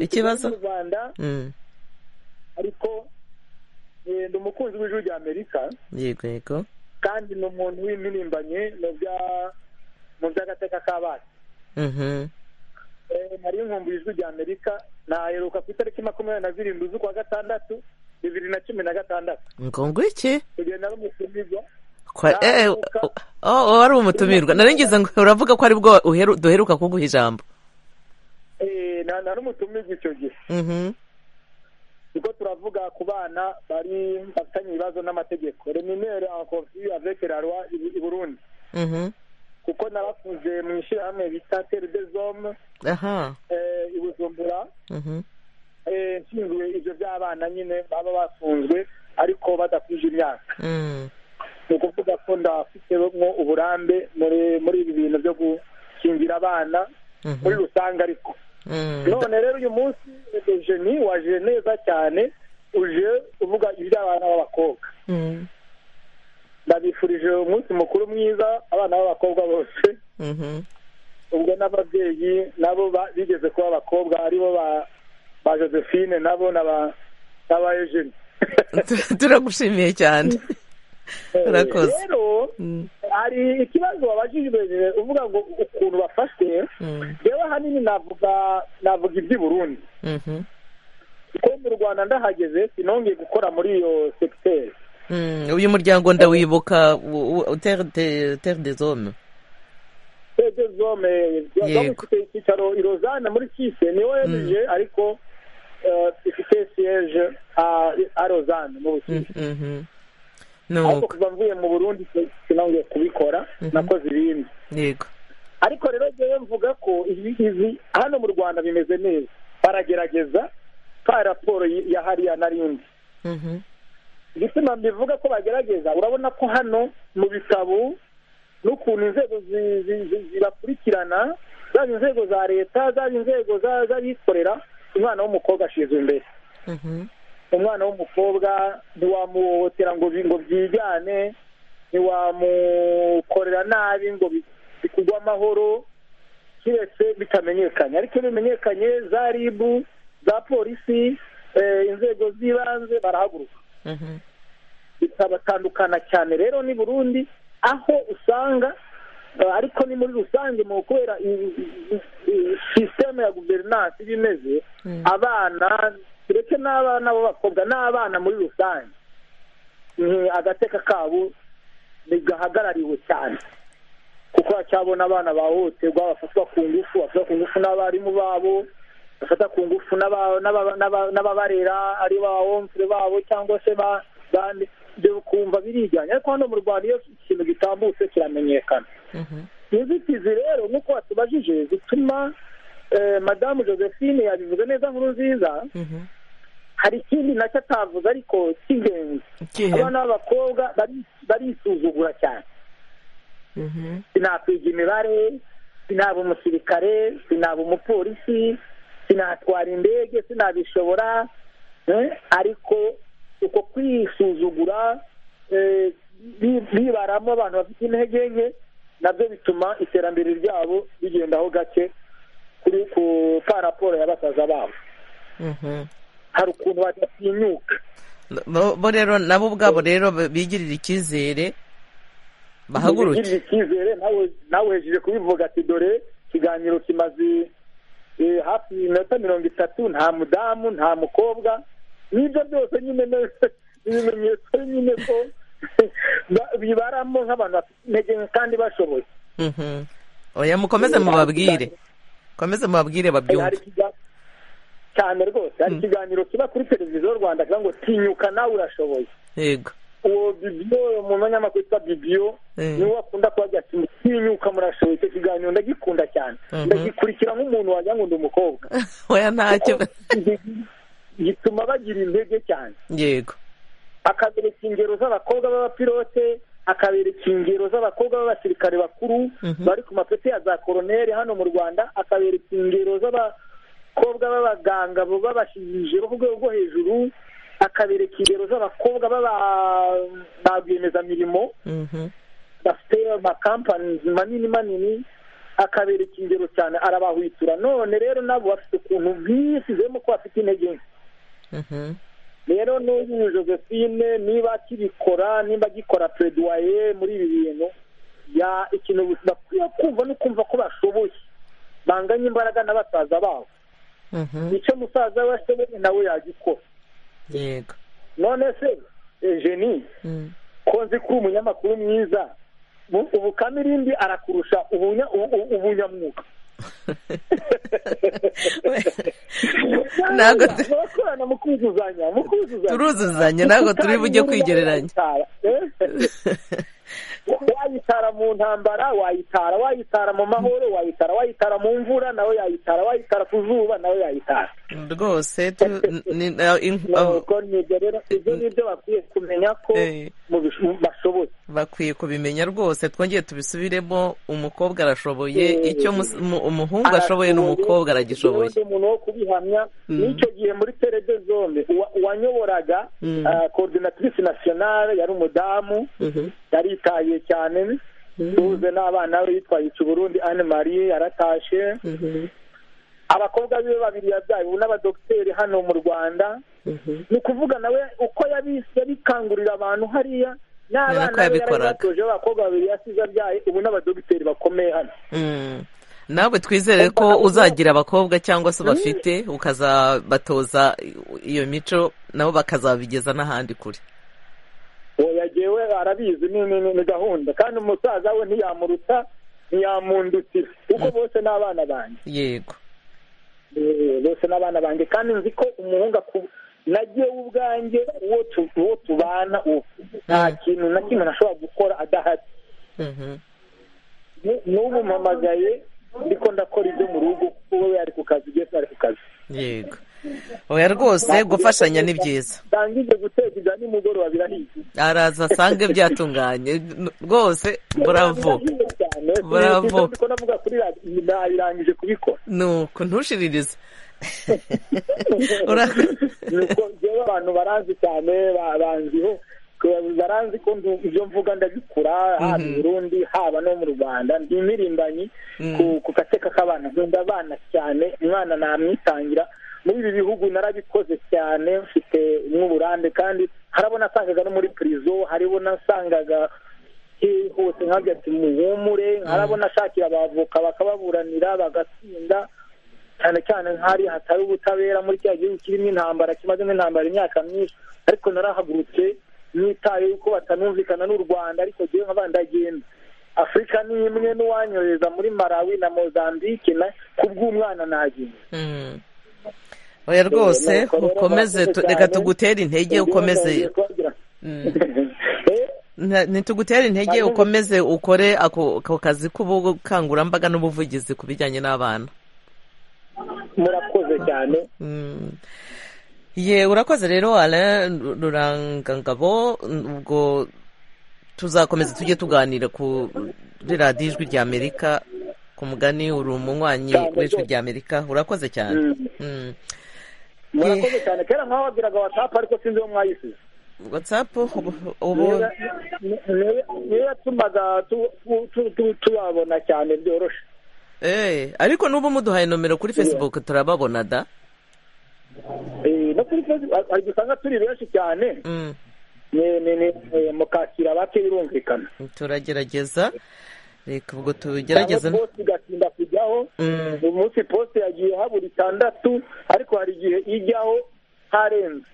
Speaker 1: ikibazo
Speaker 10: mu rwanda
Speaker 1: Mm,
Speaker 10: ariko eh, ndi umukunzi w'ijwi rya amerika
Speaker 1: yego yego
Speaker 10: kandi ni umuntu w'impirimbanyi mu bya mu by'agateka k'abana
Speaker 1: Mhm,
Speaker 10: Eh, nari nkumbuye ijwi rya amerika naheruka ku itariki makumyabiri na zirindwi z'ukwa gatandatu bibiri na cumi na gatandatu
Speaker 1: ngo ngwiki
Speaker 10: kugenda n'umutumirwa
Speaker 1: Kwa- eh, oh, oh, wari umutumirwa naringize ngo uravuga ko ari bwo uheru- duheruka kuguha ijambo
Speaker 10: eh, na- nari umutumirwa icyo gihe
Speaker 1: Mhm,
Speaker 10: kuko turavuga ku bana bari bafitanye ibibazo n'amategeko reminere en conflit avec la loi i- i burundi
Speaker 1: mhm,
Speaker 10: kuko narakuze mu ishyirahamwe bita tere des hommes
Speaker 1: aha
Speaker 10: eh, i bujumbura
Speaker 1: mhm,
Speaker 10: eh, nshinzwe ibyo by'abana nyine baba bafunzwe ariko badakwije imyaka
Speaker 1: mm,
Speaker 10: ni ukuvuga ko ndafitemo uburambe muri muri ibi bintu byo gukingira abana muri
Speaker 1: mhm,
Speaker 10: rusange ariko
Speaker 1: mm.
Speaker 10: none rero uyu munsi dejeni waje neza cyane uje uvuga iby'abana b'abakobwa
Speaker 1: Mm,
Speaker 10: ndabifurije umunsi mukuru mwiza abana b'abakobwa bose
Speaker 1: mhm,
Speaker 10: ubwo n'ababyeyi nabo ba- bigeze kuba abakobwa aribo ba- ba josephine nabo na ba na ba eugene
Speaker 1: Tu- turagushimiye cyane Urakoze.
Speaker 10: rero
Speaker 1: Mm,
Speaker 10: hari ikibazo wabajijwe uvuga ngo ukuntu bafashwe
Speaker 1: mm,
Speaker 10: rero ahanini navuga navuga iby'i burundi
Speaker 1: mhm,
Speaker 10: kuko mu rwanda ndahageze sinongeye gukora muri iyo segiteri
Speaker 1: mm. uyu muryango ndawibuka u- u- terre de- terre des hommes
Speaker 10: zome
Speaker 1: Yego.
Speaker 10: bafite icyicaro i rozana muri kise ni ong ariko eh, ifite siyeje a rozana mu bukindo
Speaker 1: Mhm.
Speaker 10: ariko
Speaker 1: nuko
Speaker 10: kuva mvuye mu burundi si- sinongeye kubikora
Speaker 1: Mhm.
Speaker 10: nakoze ibindi
Speaker 1: yego
Speaker 10: ariko rero ngewe mvuga ko ibi izi hano mu rwanda bimeze neza baragerageza ka raporo y- ya hariya narindi
Speaker 1: Mhm,
Speaker 10: igituma mbivuga ko bagerageza urabona ko hano mu bitabo n'ukuntu inzego zi- zi- zi- zibakurikirana zaba inzego za leta zaba inzego za- z'abikorera umwana w'umukobwa ashyizwe imbere
Speaker 1: mhm,
Speaker 10: umwana w'umukobwa ntiwamuhohotera ngo bi- ngo byigane ntiwamukorera nabi ngo bi- bikugwe amahoro kiretse bitamenyekanye ariko iyo bimenyekanye za ribu za polisi eh, inzego z'ibanze barahaguruka
Speaker 1: mhm,
Speaker 10: bikabatandukana cyane rero ni burundi aho usanga eh, ariko ni muri rusange mu kubera i- i- i- i- sisiteme ya guverinansi iba imeze
Speaker 1: Mm.
Speaker 10: abana tureke n'abana b'abakobwa n'abana muri rusange ni agateka kabo ntigahagarariwe cyane kuko hacyabona abana bahohoterwa bafatwa ku ngufu bafatwa ku ngufu n'abarimu babo bafata ku ngufu n'aba- n'aba- n'aba- n'ababarera ari ba womfure babo cyangwa se ba bandi ibyo ukumva birijyanye ariko hano mu rwanda iyo ikintu gitambutse kiramenyekana
Speaker 1: mhm,
Speaker 10: inzitizi rero nk'uko watubajije zituma eh, madamu josephine yabivuze neza nkuru nziza
Speaker 1: mhm.
Speaker 10: hari ikindi nacyo atavuze ariko cy'ingenzi
Speaker 1: Ikihe?
Speaker 10: abana b'abakobwa bari- barisuzugura cyane
Speaker 1: Mhm,
Speaker 10: sinakwiga imibare sinaba umusirikare sinaba umupolisi sinatwara indege sinabishobora eh, ariko uko kwisuzugura eh, bi- bibaramo abantu bafite intege nke nabyo bituma iterambere ryabo rigendaho gake kuri ku ka raporo ya basaza babo
Speaker 1: mhm.
Speaker 10: hari ukuntu badatinyuka
Speaker 1: bo bo rero nabo ubwabo rero bigirira icyizere bahaguruke
Speaker 10: Ntibigirire icyizere nawe nawe hejuru kubivuga ati dore ikiganiro kimaze eh, hafi iminota mirongo itatu nta mudamu nta mukobwa n'ibyo byose nyine ni- ni ibimenyetso nyine ko ba- bibaramo nk'abantu bafite intege nke kandi bashoboye
Speaker 1: Mhm. oya mukomeze mubabwire komeze mubabwire babyumve
Speaker 10: cyane rwose hari ikiganiro kiba kuri televiziyo rwanda kivuga ngo tinyuka nawe urashoboye
Speaker 1: yego
Speaker 10: uwo bibiyo umuntu w'abanyamakuru witwa bibiyo niwe wakunda kuba ati tinyuka murashoboye icyo kiganiro ndagikunda cyane ndagikurikira nk'umuntu wagira ngo ndi umukobwa
Speaker 1: oya ntacyo
Speaker 10: gituma bagira intege cyane
Speaker 1: yego
Speaker 10: akabereka ingero z'abakobwa b'abapilote akabereka ingero z'abakobwa b'abasirikare bakuru bari ku mapeti ya za koroneri hano mu rwanda akabereka ingero z'abakobwa b'abaganga babashyizije ku rwego rwo hejuru akabereka ingero z'abakobwa ba rwiyemezamirimo bafite amakampani manini manini akabereka ingero cyane arabahwitura none rero nabo bafite ukuntu bwisizemo ko bafite intege nke rero n'ubu josephine niba akibikora nimba agikora pereduwaye muri ibi bintu ikintu bakwiye kumva no kumva ko bashoboye banganya imbaraga na basaza babo icyo musaza we ashoboye nawe yagikora
Speaker 1: yego
Speaker 10: none se jeni ko nzi ko umunyamakuru mwiza ubukamirindi arakurusha ubunyamwuga
Speaker 1: ntabwo
Speaker 10: turakorana mu kuzuzanya mu kuzuzanya
Speaker 1: turuzuzanya ntabwo turi bujye kwigereranya
Speaker 10: wayitara mu ntambara wayitara wayitara mu mahoro wayitara wayitara mu mvura nawe yayitara wayitara ku zuba nawe yayitara
Speaker 1: rwose
Speaker 10: nuko nibyo rero ibyo nibyo bakwiye kumenya ko bashoboye
Speaker 1: bakwiye kubimenya rwose twongeye tubisubiremo umukobwa arashoboye icyo umuhungu ashoboye n'umukobwa aragishoboye
Speaker 10: umuntu wo kubihamya n'icyo gihe muri terede zombi uwanyoboraga korodinatirisi nasiyonale yari umudamu yaritaye cyane tuze n'abana be yitwaye Burundi anne marie yaratashe abakobwa be babiri yabyaye ubu n'abadogiteri hano mu rwanda ni ukuvuga nawe uko yabikangurira abantu hariya
Speaker 1: Urabona ko
Speaker 10: n'abana be
Speaker 1: yabikoraga.
Speaker 10: yarabatoje abakobwa babiri yasize abyaye ubu n'abadogiteri bakomeye hano
Speaker 1: Mm. nawe twizere ko uzagira abakobwa cyangwa se bafite ukazabatoza iyo mico nabo bakazabigeza n'ahandi kure
Speaker 10: oya jyewe arabizi ni ni- ni- ni gahunda kandi umusaza we ntiyamuruta ntiyamundutira kuko bose ni abana banjye
Speaker 1: yego
Speaker 10: Eh, bose n'abana banjye kandi nzi ko umuhungu aku- na nagewe ubwanjye uwo tu- uwo tubana uwo nta kintu na kimwe nashobora gukora adahari
Speaker 1: Mhm.
Speaker 10: Nu- n'ubu mpamagaye ndiko ndakora ibyo mu rugo kuko we ari ku kazi byose ari ku kazi
Speaker 1: yego oya rwose gufashanya ni byiza
Speaker 10: ndangije guteka ibya nimugoroba birahiye
Speaker 1: araza asange byatunganye N- rwose bravo
Speaker 10: Birahiye cyane
Speaker 1: Bravo.
Speaker 10: Sinzi ko navuga kuri radiyo nayirangije kubikora
Speaker 1: nuko ntushiririze Ura-
Speaker 10: nuko njyewe abantu baranzi cyane ba- banziho ko- baranzi ko ndu- ibyo mvuga ndabikura haba i burundi haba no mu rwanda ndi imirimbanyi
Speaker 1: Mm.
Speaker 10: ku- ku gateka k'abana nkunda abana cyane umwana namwitangira muri ibi bihugu narabikoze cyane mfite n'uburambe kandi harabo nasangaga no muri pirizo haribo nasangaga he- hose nkabyo ati muhumure harabo nashakira abavoka bakababuranira bagatsinda cyane cyane nk'ahari hatari ubutabera muri cya gihugu kirimo intambara kimazemo intambara imyaka myinshi ariko narahagurutse nitaye yuko batanumvikana n'u rwanda ariko ngewe nkaba ndagenda afurika ni imwe n'uwanyohereza muri malawi na mozambique na kubw'umwana nagenda
Speaker 1: Mm. oya rwose ukomeze tu- reka tugutere intege ukomeze Mm. Nta- ntitugutere intege
Speaker 10: Hanyuma-
Speaker 1: ukomeze ukore ako ako kazi k'ubukangurambaga n'ubuvugizi ku bijyanye n'abana
Speaker 10: murakoze cyane
Speaker 1: Mm. ye urakoze rero alain Ru- rurangangabo ubwo tuzakomeza tujye tuganira kuri radiyo ijwi ry'amerika ku mugani uri umunywanyi
Speaker 10: Cyane
Speaker 1: w'ijwi
Speaker 10: rwose.
Speaker 1: ry'amerika urakoze cyane
Speaker 10: Mm.
Speaker 1: Mm.
Speaker 10: murakoze cyane kera nk'aho wabwiraga watapa ariko sinzi uwo mwayisize
Speaker 1: watsapu ubu- ubu
Speaker 10: niyo niyo yatumaga tu- tu- tu- tu- tubabona cyane byoroshye
Speaker 1: Eh, ariko n'ubu muduhaye nomero kuri facebook turababona da
Speaker 10: Eh, no kuri facebook hari usanga turi benshi cyane
Speaker 1: Mm.
Speaker 10: ni- ni- ni- eh, mukakira bake birumvikana
Speaker 1: turagerageza reka ubwo tugerageze
Speaker 10: Cyangwa poste igatinda kujyaho
Speaker 1: Mm.
Speaker 10: uyu munsi poste yagiye habura itandatu ariko hari igihe ijyaho harenze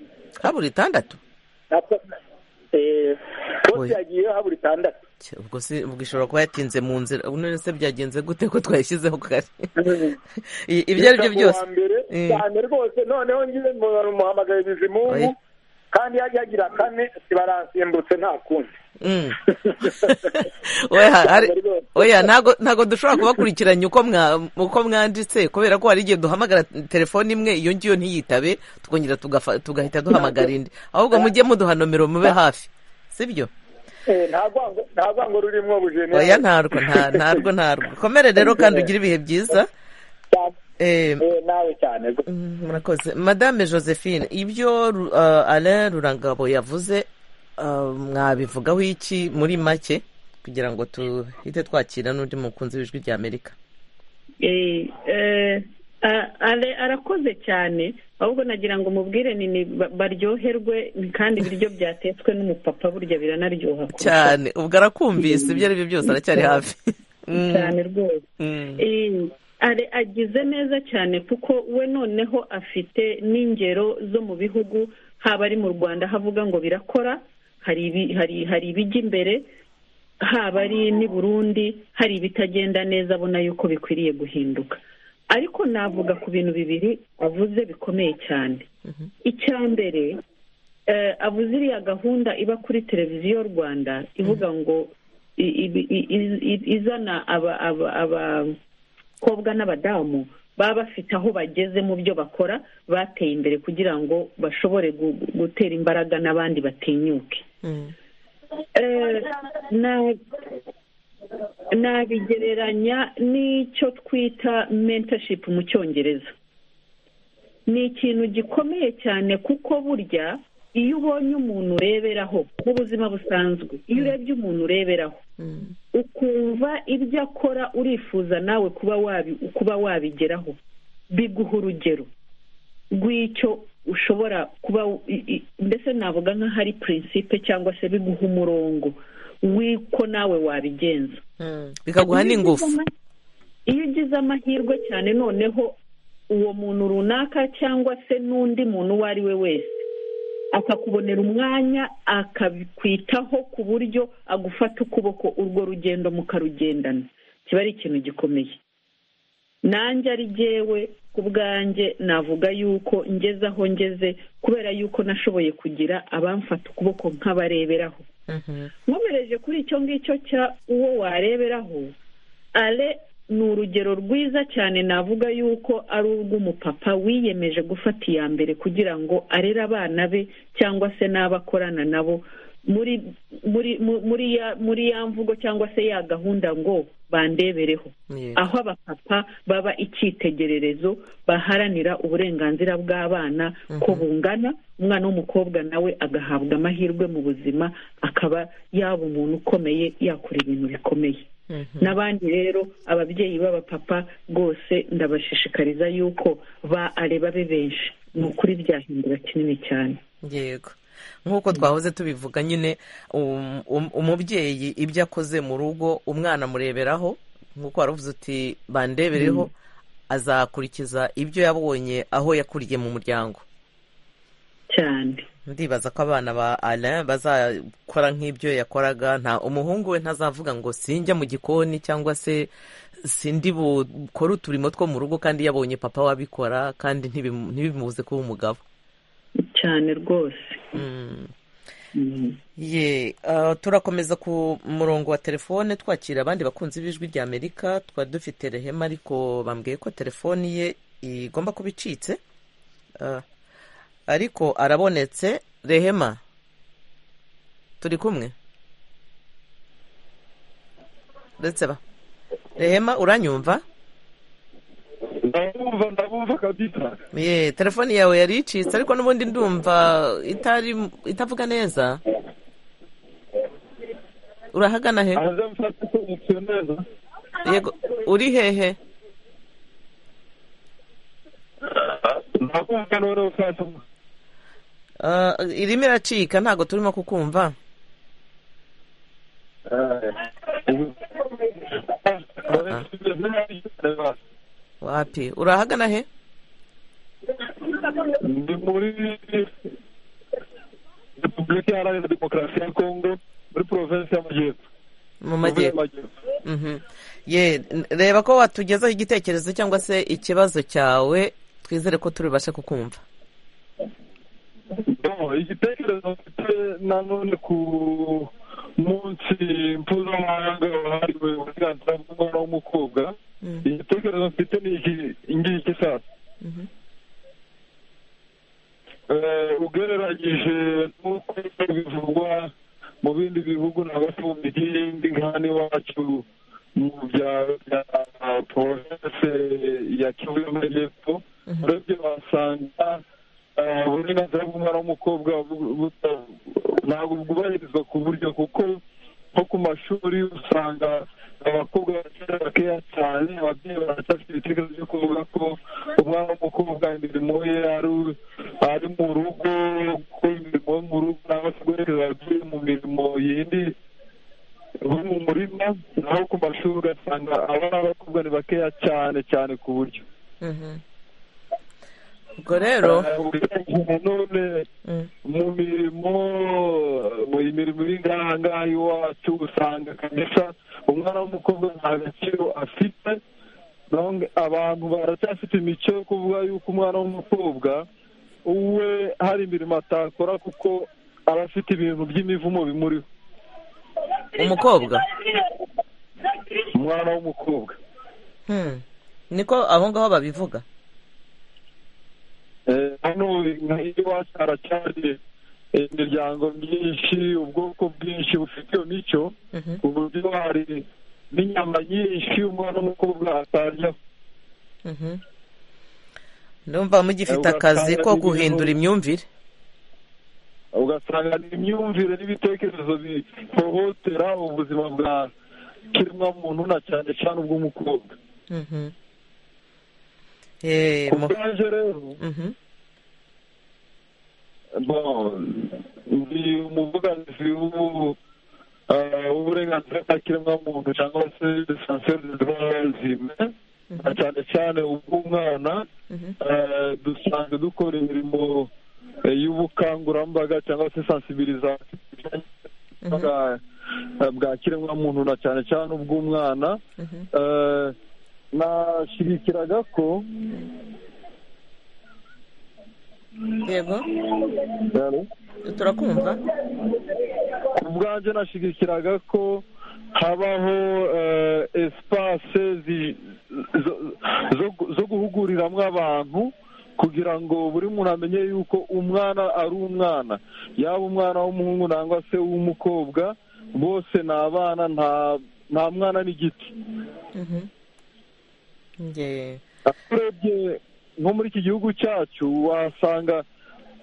Speaker 1: habura itandatu
Speaker 10: Nako- eh, poste
Speaker 1: Oya.
Speaker 10: yagiye habura itandatu
Speaker 1: ubwo si ubwo ishobora kuba yatinze mu nzira none se byagenze gute ko twayishyizeho kare I- ibyo ari byo byose
Speaker 10: mbere
Speaker 1: Mm.
Speaker 10: cyane rwose noneho ngiye muhamagaye bizimungu
Speaker 1: Oya.
Speaker 10: kandi yagira kane sibaransimbutse nta kundi
Speaker 1: Mm. oya hari- oya, ntago ntago dushobora kubakurikiranya uko mwa- uko mwanditse kubera ko hari igihe duhamagara telefone imwe iyo ngiyo ntiyitabe twongera tugafa- tugahita duhamagara indi ahubwo mujye muduha nomero mube hafi sibyo
Speaker 10: Eh, nta rwango- nta rwango rurimwo bujene
Speaker 1: oya ntarwo nta- ntarwo ntarwo komere rero kandi ugire ibihe byiza Eh,
Speaker 10: nawe cyane
Speaker 1: Mm, murakoze madame josephine ibyo Ru- uh, alain rurangabo yavuze uh, mwabivugaho iki muri make kugira ngo tuhite twakira n'undi mukunzi w'ijwi rya amerika
Speaker 8: Eh, eh, a- ale- arakoze cyane ahubwo nagira ngo mubwire ni ni ba- baryoherwe kandi ibiryo byatetswe n'umupapa burya biranaryoha kurushaho.
Speaker 1: cyane ubwo arakumvise ibyo ari byo byose aracyari hafi Mm,
Speaker 8: cyane rwose
Speaker 1: mm,
Speaker 8: Eh, are agize neza cyane kuko we noneho afite n'ingero zo mu bihugu haba ari mu rwanda havuga ngo birakora hari ibi- hari- hari ibijya imbere haba ari n'i burundi hari ibitagenda neza abona yuko bikwiriye guhinduka ariko navuga ku bintu bibiri avuze bikomeye cyane icya mbere eh, avuze iriya gahunda iba kuri televiziyo rwanda ivuga ngo i- i- i- i- i- izana aba- aba- abakobwa n'abadamu baba bafite aho bageze mu byo bakora bateye imbere kugira ngo bashobore gu- gutera imbaraga n'abandi batinyuke
Speaker 1: mm.
Speaker 8: Eh, na- nabigereranya n'icyo twita mentorship mu cyongereza ni ikintu gikomeye cyane kuko burya iyo ubonye umuntu ureberaho mu buzima busanzwe iyo urebye umuntu ureberaho ukumva ibyo akora urifuza nawe kuba wabi kuba wabigeraho biguha urugero rw'icyo ushobora kuba i- i- mbese navuga nk'ahari prinsipe cyangwa se biguha umurongo w'uko nawe wabigenza
Speaker 1: bikaguha
Speaker 8: Iyo ugize
Speaker 1: n'ingufu
Speaker 8: ama- iyo ugize amahirwe cyane noneho uwo muntu runaka cyangwa se n'undi muntu uwo ari we wese akakubonera umwanya akakwitaho ku buryo agufata ukuboko urwo rugendo mukarugendana kiba ari ikintu gikomeye nanjye ari jyewe ku bwanjye navuga yuko ngeze aho ngeze kubera yuko nashoboye kugira abamfata ukuboko nkabareberaho
Speaker 1: Mhm.
Speaker 8: nkomereje kuri icyo ngicyo cya uwo wareberaho ale ni urugero rwiza cyane navuga yuko ari urw'umupapa wiyemeje gufata iya mbere kugira ngo arere abana be cyangwa se n'abo akorana nabo muri muri mu- muri ya muri ya mvugo cyangwa se ya gahunda ngo bandebereho
Speaker 1: Yeah.
Speaker 8: aho abapapa baba icyitegererezo baharanira uburenganzira bw'abana ko bungana umwana w'umukobwa nawe agahabwa amahirwe mu buzima akaba yaba umuntu ukomeye yakora ibintu bikomeye
Speaker 1: Mhm.
Speaker 8: n'abandi rero ababyeyi b'abapapa rwose ndabashishikariza yuko ba areba be benshi ni ukuri byahindura kinini cyane
Speaker 1: yego nk'uko twahoze tubivuga nyine um- um- umubyeyi ibyo akoze mu rugo umwana amureberaho nk'uko waravuze uti bandebereho azakurikiza ibyo yabonye aho yakuriye mu muryango
Speaker 8: cyane
Speaker 1: ndibaza ko abana ba alain bazakora nk'ibyo yakoraga nta umuhungu we ntazavuga ngo sinjya mu gikoni cyangwa se sindi bukore uturimo two mu rugo kandi yabonye papa wabikora kandi ntibimu- ntibimubuze kuba umugabo
Speaker 8: cyane rwose
Speaker 1: Mm.
Speaker 8: Mm.
Speaker 1: ye ah, turakomeza ku murongo wa telefone twakira abandi bakunzi b'ijwi rya amerika twari dufite rehema ariko bambwiye ko telefoni ye igomba kuba icitse Ah, ariko arabonetse rehema turi kumwe ndetse ba rehema uranyumva
Speaker 3: ndabumva ndabumva kabisa
Speaker 1: ye telefoni yawe yari icitse ariko n'ubundi ndumva itari itavuga neza urahagana he
Speaker 3: aze mfate konegisiyo neza
Speaker 1: yego uri hehe
Speaker 3: ndabumva noneho mfate
Speaker 1: Ah, irimo iracika ntabwo turimo kukumva wapi urahagana he
Speaker 3: ndi muri repubulika iharanira demokarasi ya kongo muri provensi y'amajyepfo
Speaker 1: mu majyepfo Mhm. Ye, n- reba ko watugezaho igitekerezo cyangwa se ikibazo cyawe twizere ko turibashe kukumva
Speaker 3: igitekerezo mfite nanone ku munsi mpuzamahanga wahariwe uburenganzira bw'umwana w'umukobwa igitekerezo mfite ni iki ngiki sasa Eh, ugereranyije n'uko bivugwa mu bindi bihugu na gato mu bindi nk'ahano iwacu mu bya bya porojese ya kivu y'amajyepfo urebye wasanga eh, uburenganzira bw'umwana w'umukobwa bu- buta- ntabwo bwubahirizwa ku buryo kuko nko ku mashuri usanga abakobwa bakiri bakeya cyane ababyeyi baracyafite ibitekerezo byo kuvuga ko umwana w'umukobwa imirimo ye ari ari mu rugo gukora imirimo yo mu rugo cyangwa se guhereza ababyeyi mu mirimo yindi bo mu murima naho ku mashuri ugasanga abana b'abakobwa ni bakeya cyane cyane ku buryo
Speaker 1: ubwo rero
Speaker 3: none mu mirimo mu imirimo iri ngaha ngaha iwacu usanga kabisa umwana w'umukobwa nta gaciro afite Donc, abantu baracyafite imico yo kuvuga yuko umwana w'umukobwa we hari imirimo atakora kuko aba afite ibintu by'imivumo bimuriho
Speaker 1: umukobwa
Speaker 3: umwana w'umukobwa
Speaker 1: Hmm. niko aho ngaho babivuga
Speaker 3: Eh, hano iwacu haracyari imiryango myinshi ubwoko bwinshi bufite iyo mico ku buryo hari n'inyama nyinshi umwana w'umukobwa atarya
Speaker 1: Mhm. ndumva mugifite
Speaker 3: Eh,
Speaker 1: akazi
Speaker 3: ugasanga
Speaker 1: ko
Speaker 3: n'ibintu-
Speaker 1: guhindura imyumvire
Speaker 3: ugasanga ni imyumvire n'ibitekerezo bihohotera ubuzima bwa kiremwamuntu na cyane cyane ubw'umukobwa
Speaker 1: Mhm. Eh, mu-
Speaker 3: ubwaje rero
Speaker 1: Mhm.
Speaker 3: bon, ndi umuvuganizi w'ubu- eh, w'uburenganzira bwa kiremwamuntu cyangwa se defenseur des droits humains na cyane cyane ubw'umwana eh, dusanzwe dukora imirimo eh, y'ubukangurambaga cyangwa se sensibilisation bwa- bwa kiremwamuntu na cyane cyane ubw'umwana Eh, nashyigikiraga ko
Speaker 1: yego
Speaker 3: Allô?
Speaker 1: turakumva
Speaker 3: ku bwanjye nashyigikiraga ko habaho eh, espace zi- zo- zo- zo guhuguriramo abantu kugira ngo buri muntu amenye yuko umwana ari umwana yaba umwana w'umuhungu cyangwa se uw'umukobwa bose ni abana nta nta mwana n'igiti
Speaker 1: Mhm. Nge-
Speaker 3: urebye nko muri iki gihugu cyacu wasanga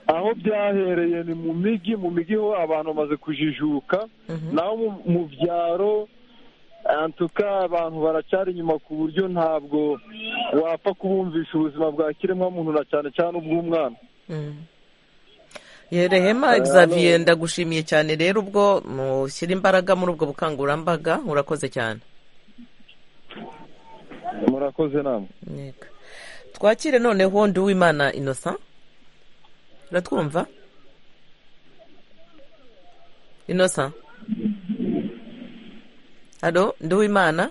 Speaker 3: aho byahereye ni mu mijyi mu mijyi ho abantu bamaze kujijuka naho mu- mu byaro antuka abantu baracyari inyuma ku buryo ntabwo wapfa kubumvisha ubuzima bwa kiremwamuntu na cyane cyane ubw'umwana
Speaker 1: Mhm. yerehema Xavier ndagushimiye cyane rero ubwo mushyira imbaraga muri ubwo bukangurambaga urakoze cyane
Speaker 3: murakoze namwe
Speaker 1: Yego. twakire noneho ndi uwimana innocent uratwumva innocent halo ndi uwimana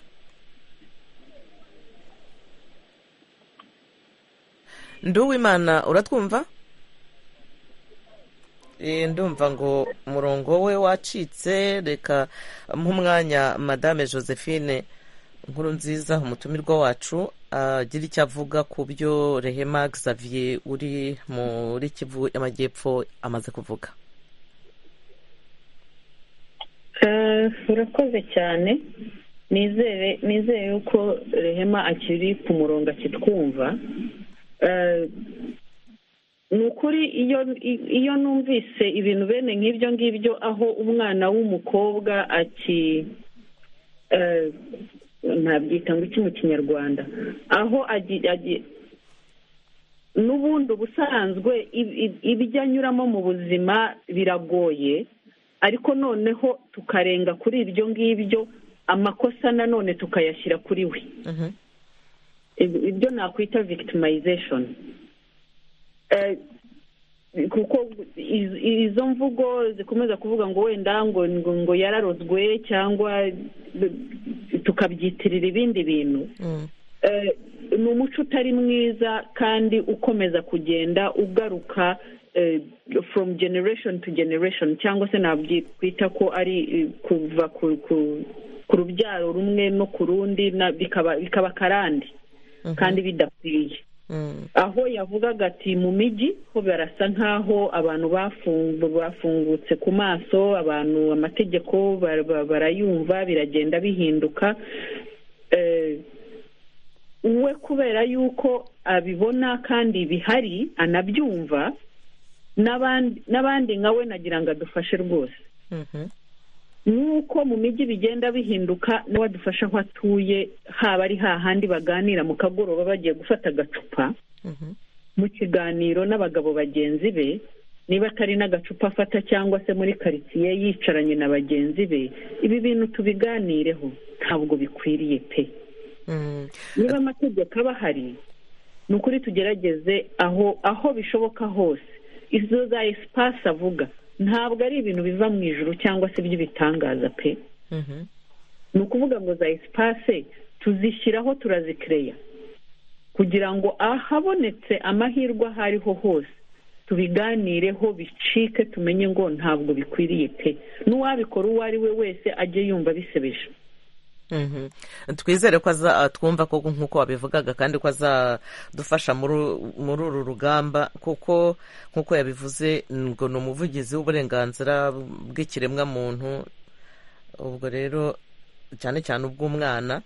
Speaker 1: ndi uwimana uratwumva Eh, ndumva ngo umurongo we wacitse reka mpa umwanya madame josephine nkuru nziza umutumirwa wacu agira icyo avuga ku byo rehema xavier uri muri kivu y'amajyepfo amaze kuvuga
Speaker 8: Eh, urakoze cyane nizere nizere yuko rehema akiri ku murongo akitwumva Eh, ni ukuri iyo iyo numvise ibintu bene nk'ibyo ngibyo aho umwana w'umukobwa aki eh, ntabyita ngo iki mu kinyarwanda aho agi- agi- n'ubundi ubusanzwe ib- ib- ibyo anyuramo mu buzima biragoye ariko noneho tukarenga kuri ibyo ngibyo amakosa nanone tukayashyira kuri we Ib- ibyo nakwita victimization Eh, kuko iz- izo mvugo zikomeza kuvuga ngo wenda ngo ngo ngo yararozwe cyangwa b- tukabyitirira ibindi bintu Eh, ni umuco utari mwiza kandi ukomeza kugenda ugaruka eh, from generation to generation cyangwa se nabyita ko ari eh, kuva ku ku- ku rubyaro rumwe no ku rundi na- bikaba bikaba akarande kandi bidakwiye aho yavugaga ati mu mijyi ho barasa nk'aho abantu bafungu bafungutse ku maso abantu amategeko bar- bar- barayumva biragenda bihinduka Eh, we kubera yuko abibona kandi bihari anabyumva n'abandi n'abandi nka we nagira ngo adufashe rwose nk'uko mu mijyi bigenda bihinduka nawe adufasha aho atuye haba ari hahandi baganira mu kagoroba bagiye gufata agacupa mu kiganiro n'abagabo bagenzi be niba atari n'agacupa afata cyangwa se muri karitsiye yicaranye na bagenzi be ibi bintu tubiganireho ntabwo bikwiriye pe niba amategeko aba ahari ni ukuri tugerageze aho aho bishoboka hose izo za esipasi avuga ntabwo ari ibintu biva mu ijuru cyangwa se by'ibitangaza pe ni ukuvuga ngo za esipase tuzishyiraho turazikereya kugira ngo ahabonetse amahirwe aho ariho hose tubiganireho bicike tumenye ngo ntabwo bikwiriye pe n'uwabikora uwo ari we wese ajye yumva bisebeje
Speaker 1: Mhm. twizere ko aza twumva ko nk'uko wabivugaga kandi ko azadufasha muri u- muri uru rugamba kuko nk'uko yabivuze ngo ni umuvugizi w'uburenganzira bw'ikiremwamuntu ubwo rero cyane cyane ubw'umwana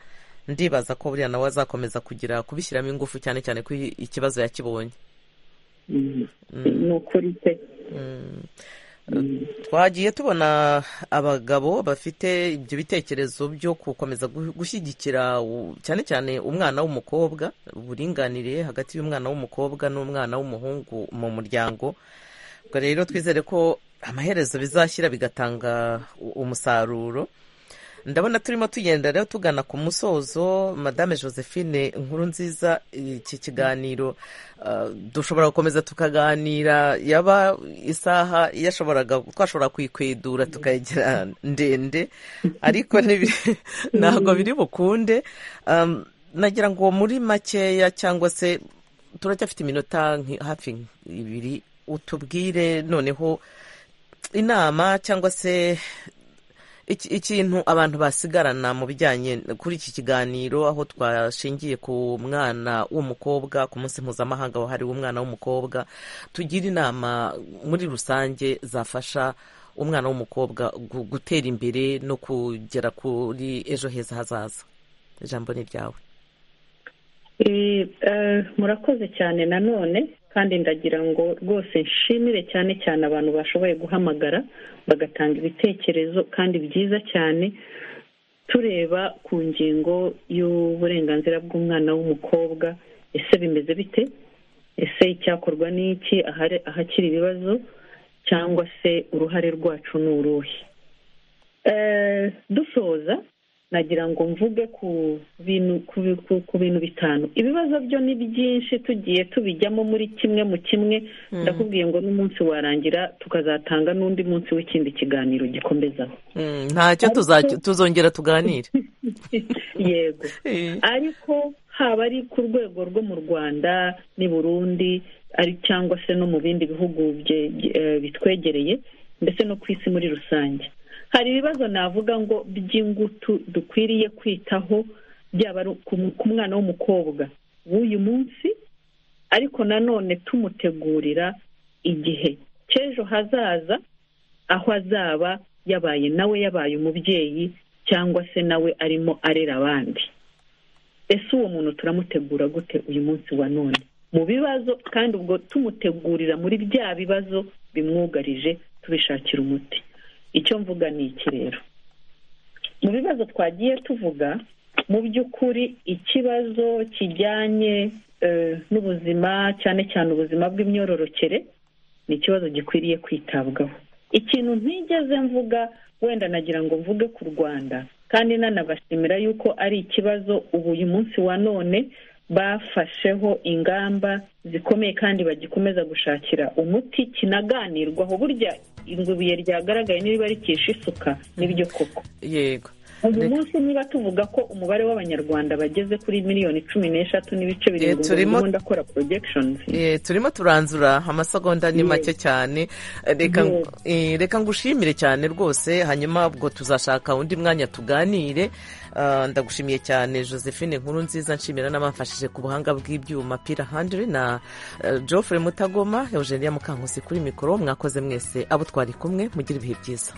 Speaker 1: ndibaza ko buriya nawe azakomeza kugira kubishyiramo ingufu cyane cyane ko i- ikibazo yakibonye
Speaker 8: ni ukuri pe
Speaker 1: twagiye tubona abagabo bafite ibyo bitekerezo byo gukomeza gu- gushyigikira u- cyane cyane umwana w'umukobwa uburinganire hagati y'umwana w'umukobwa n'umwana w'umuhungu mu muryango ubwo rero twizere ko amaherezo bizashyira bigatanga u- umusaruro ndabona turimo tugenda rero tugana ku musozo madame josephine inkuru nziza iki kiganiro ah, dushobora gukomeza tukaganira yaba isaha yashoboraga twashobora kuyikwedura tukayigira ndende ariko ntibi- ntabwo biri bukunde Am, nagira ngo muri makeya cyangwa se turacyafite iminota nki- hafi ibiri utubwire noneho inama cyangwa se iki- ikintu abantu basigarana mu bijyanye kuri iki kiganiro aho twashingiye ku mwana w'umukobwa ku munsi mpuzamahanga wahariwe umwana w'umukobwa tugira inama muri rusange zafasha umwana w'umukobwa gu- gutera imbere no kugera kuri ejo heza hazaza ijambo ni ryawe
Speaker 8: Eh, eh, murakoze cyane nanone kandi ndagira ngo rwose nshimire cyane cyane abantu bashoboye guhamagara bagatanga ibitekerezo kandi byiza cyane tureba ku ngingo y'uburenganzira bw'umwana w'umukobwa ese bimeze bite ese icyakorwa ni iki ahari- ahakiri ibibazo cyangwa se uruhare rwacu ni uruhe Eh, dusoza nagira ngo mvuge ku bintu ku, bi- ku, ku bintu bitanu ibibazo byo ni byinshi tugiye tubijyamo muri kimwe mu kimwe
Speaker 1: Mm.
Speaker 8: ndakubwiye ngo n'umunsi warangira tukazatanga n'undi munsi w'ikindi kiganiro gikomezaho
Speaker 1: Mm, ntacyo tuzac- tuzongera tuganire
Speaker 8: yego ariko haba ari ku rwego rwo mu rwanda n'i burundi ari cyangwa se no mu bindi bihugu bye- bye- eh, bitwegereye ndetse no ku isi muri rusange hari ibibazo navuga ngo by'ingutu dukwiriye kwitaho byaba ari ku- ku mwana w'umukobwa w'uyu munsi ariko nanone tumutegurira igihe cy'ejo hazaza aho azaba yabaye nawe yabaye umubyeyi cyangwa se nawe arimo arera abandi ese uwo muntu turamutegura gute uyu munsi wa none mu bibazo kandi ubwo tumutegurira muri bya bibazo bimwugarije tubishakira umuti icyo mvuga ni iki rero mu bibazo twagiye tuvuga mu by'ukuri ikibazo kijyanye eh, n'ubuzima cyane cyane ubuzima bw'imyororokere ni ikibazo gikwiriye kwitabwaho ikintu ntigeze mvuga wenda nagira ngo mvuge ku rwanda kandi nanabashimira yuko ari ikibazo ubu uyu munsi wa none bafasheho ingamba zikomeye kandi bagikomeza gushakira umuti kinaganirwaho burya ibuye ryagaragaye niba rikisha isuka n'ibyo koko
Speaker 1: yego
Speaker 8: uyu munsi niba tuvuga ko umubare w'abanyarwanda bageze kuri miliyoni cumi n'eshatu n'ibice birindwi
Speaker 1: turimo-
Speaker 8: ubundi akora projections
Speaker 1: Eh, turimo turanzura amasegonda ni make cyane reka ngo- eh, reka ngushimire cyane rwose hanyuma ubwo tuzashaka undi mwanya tuganire Ah, ndagushimiye cyane josephine nkuru nziza nshimira n'abamfashije ku buhanga bw'ibyuma pira handiri na eh, geoffrey mutagoma eugenia mukankusi kuri mikoro mwakoze mwese abo twari kumwe mugire ibihe byiza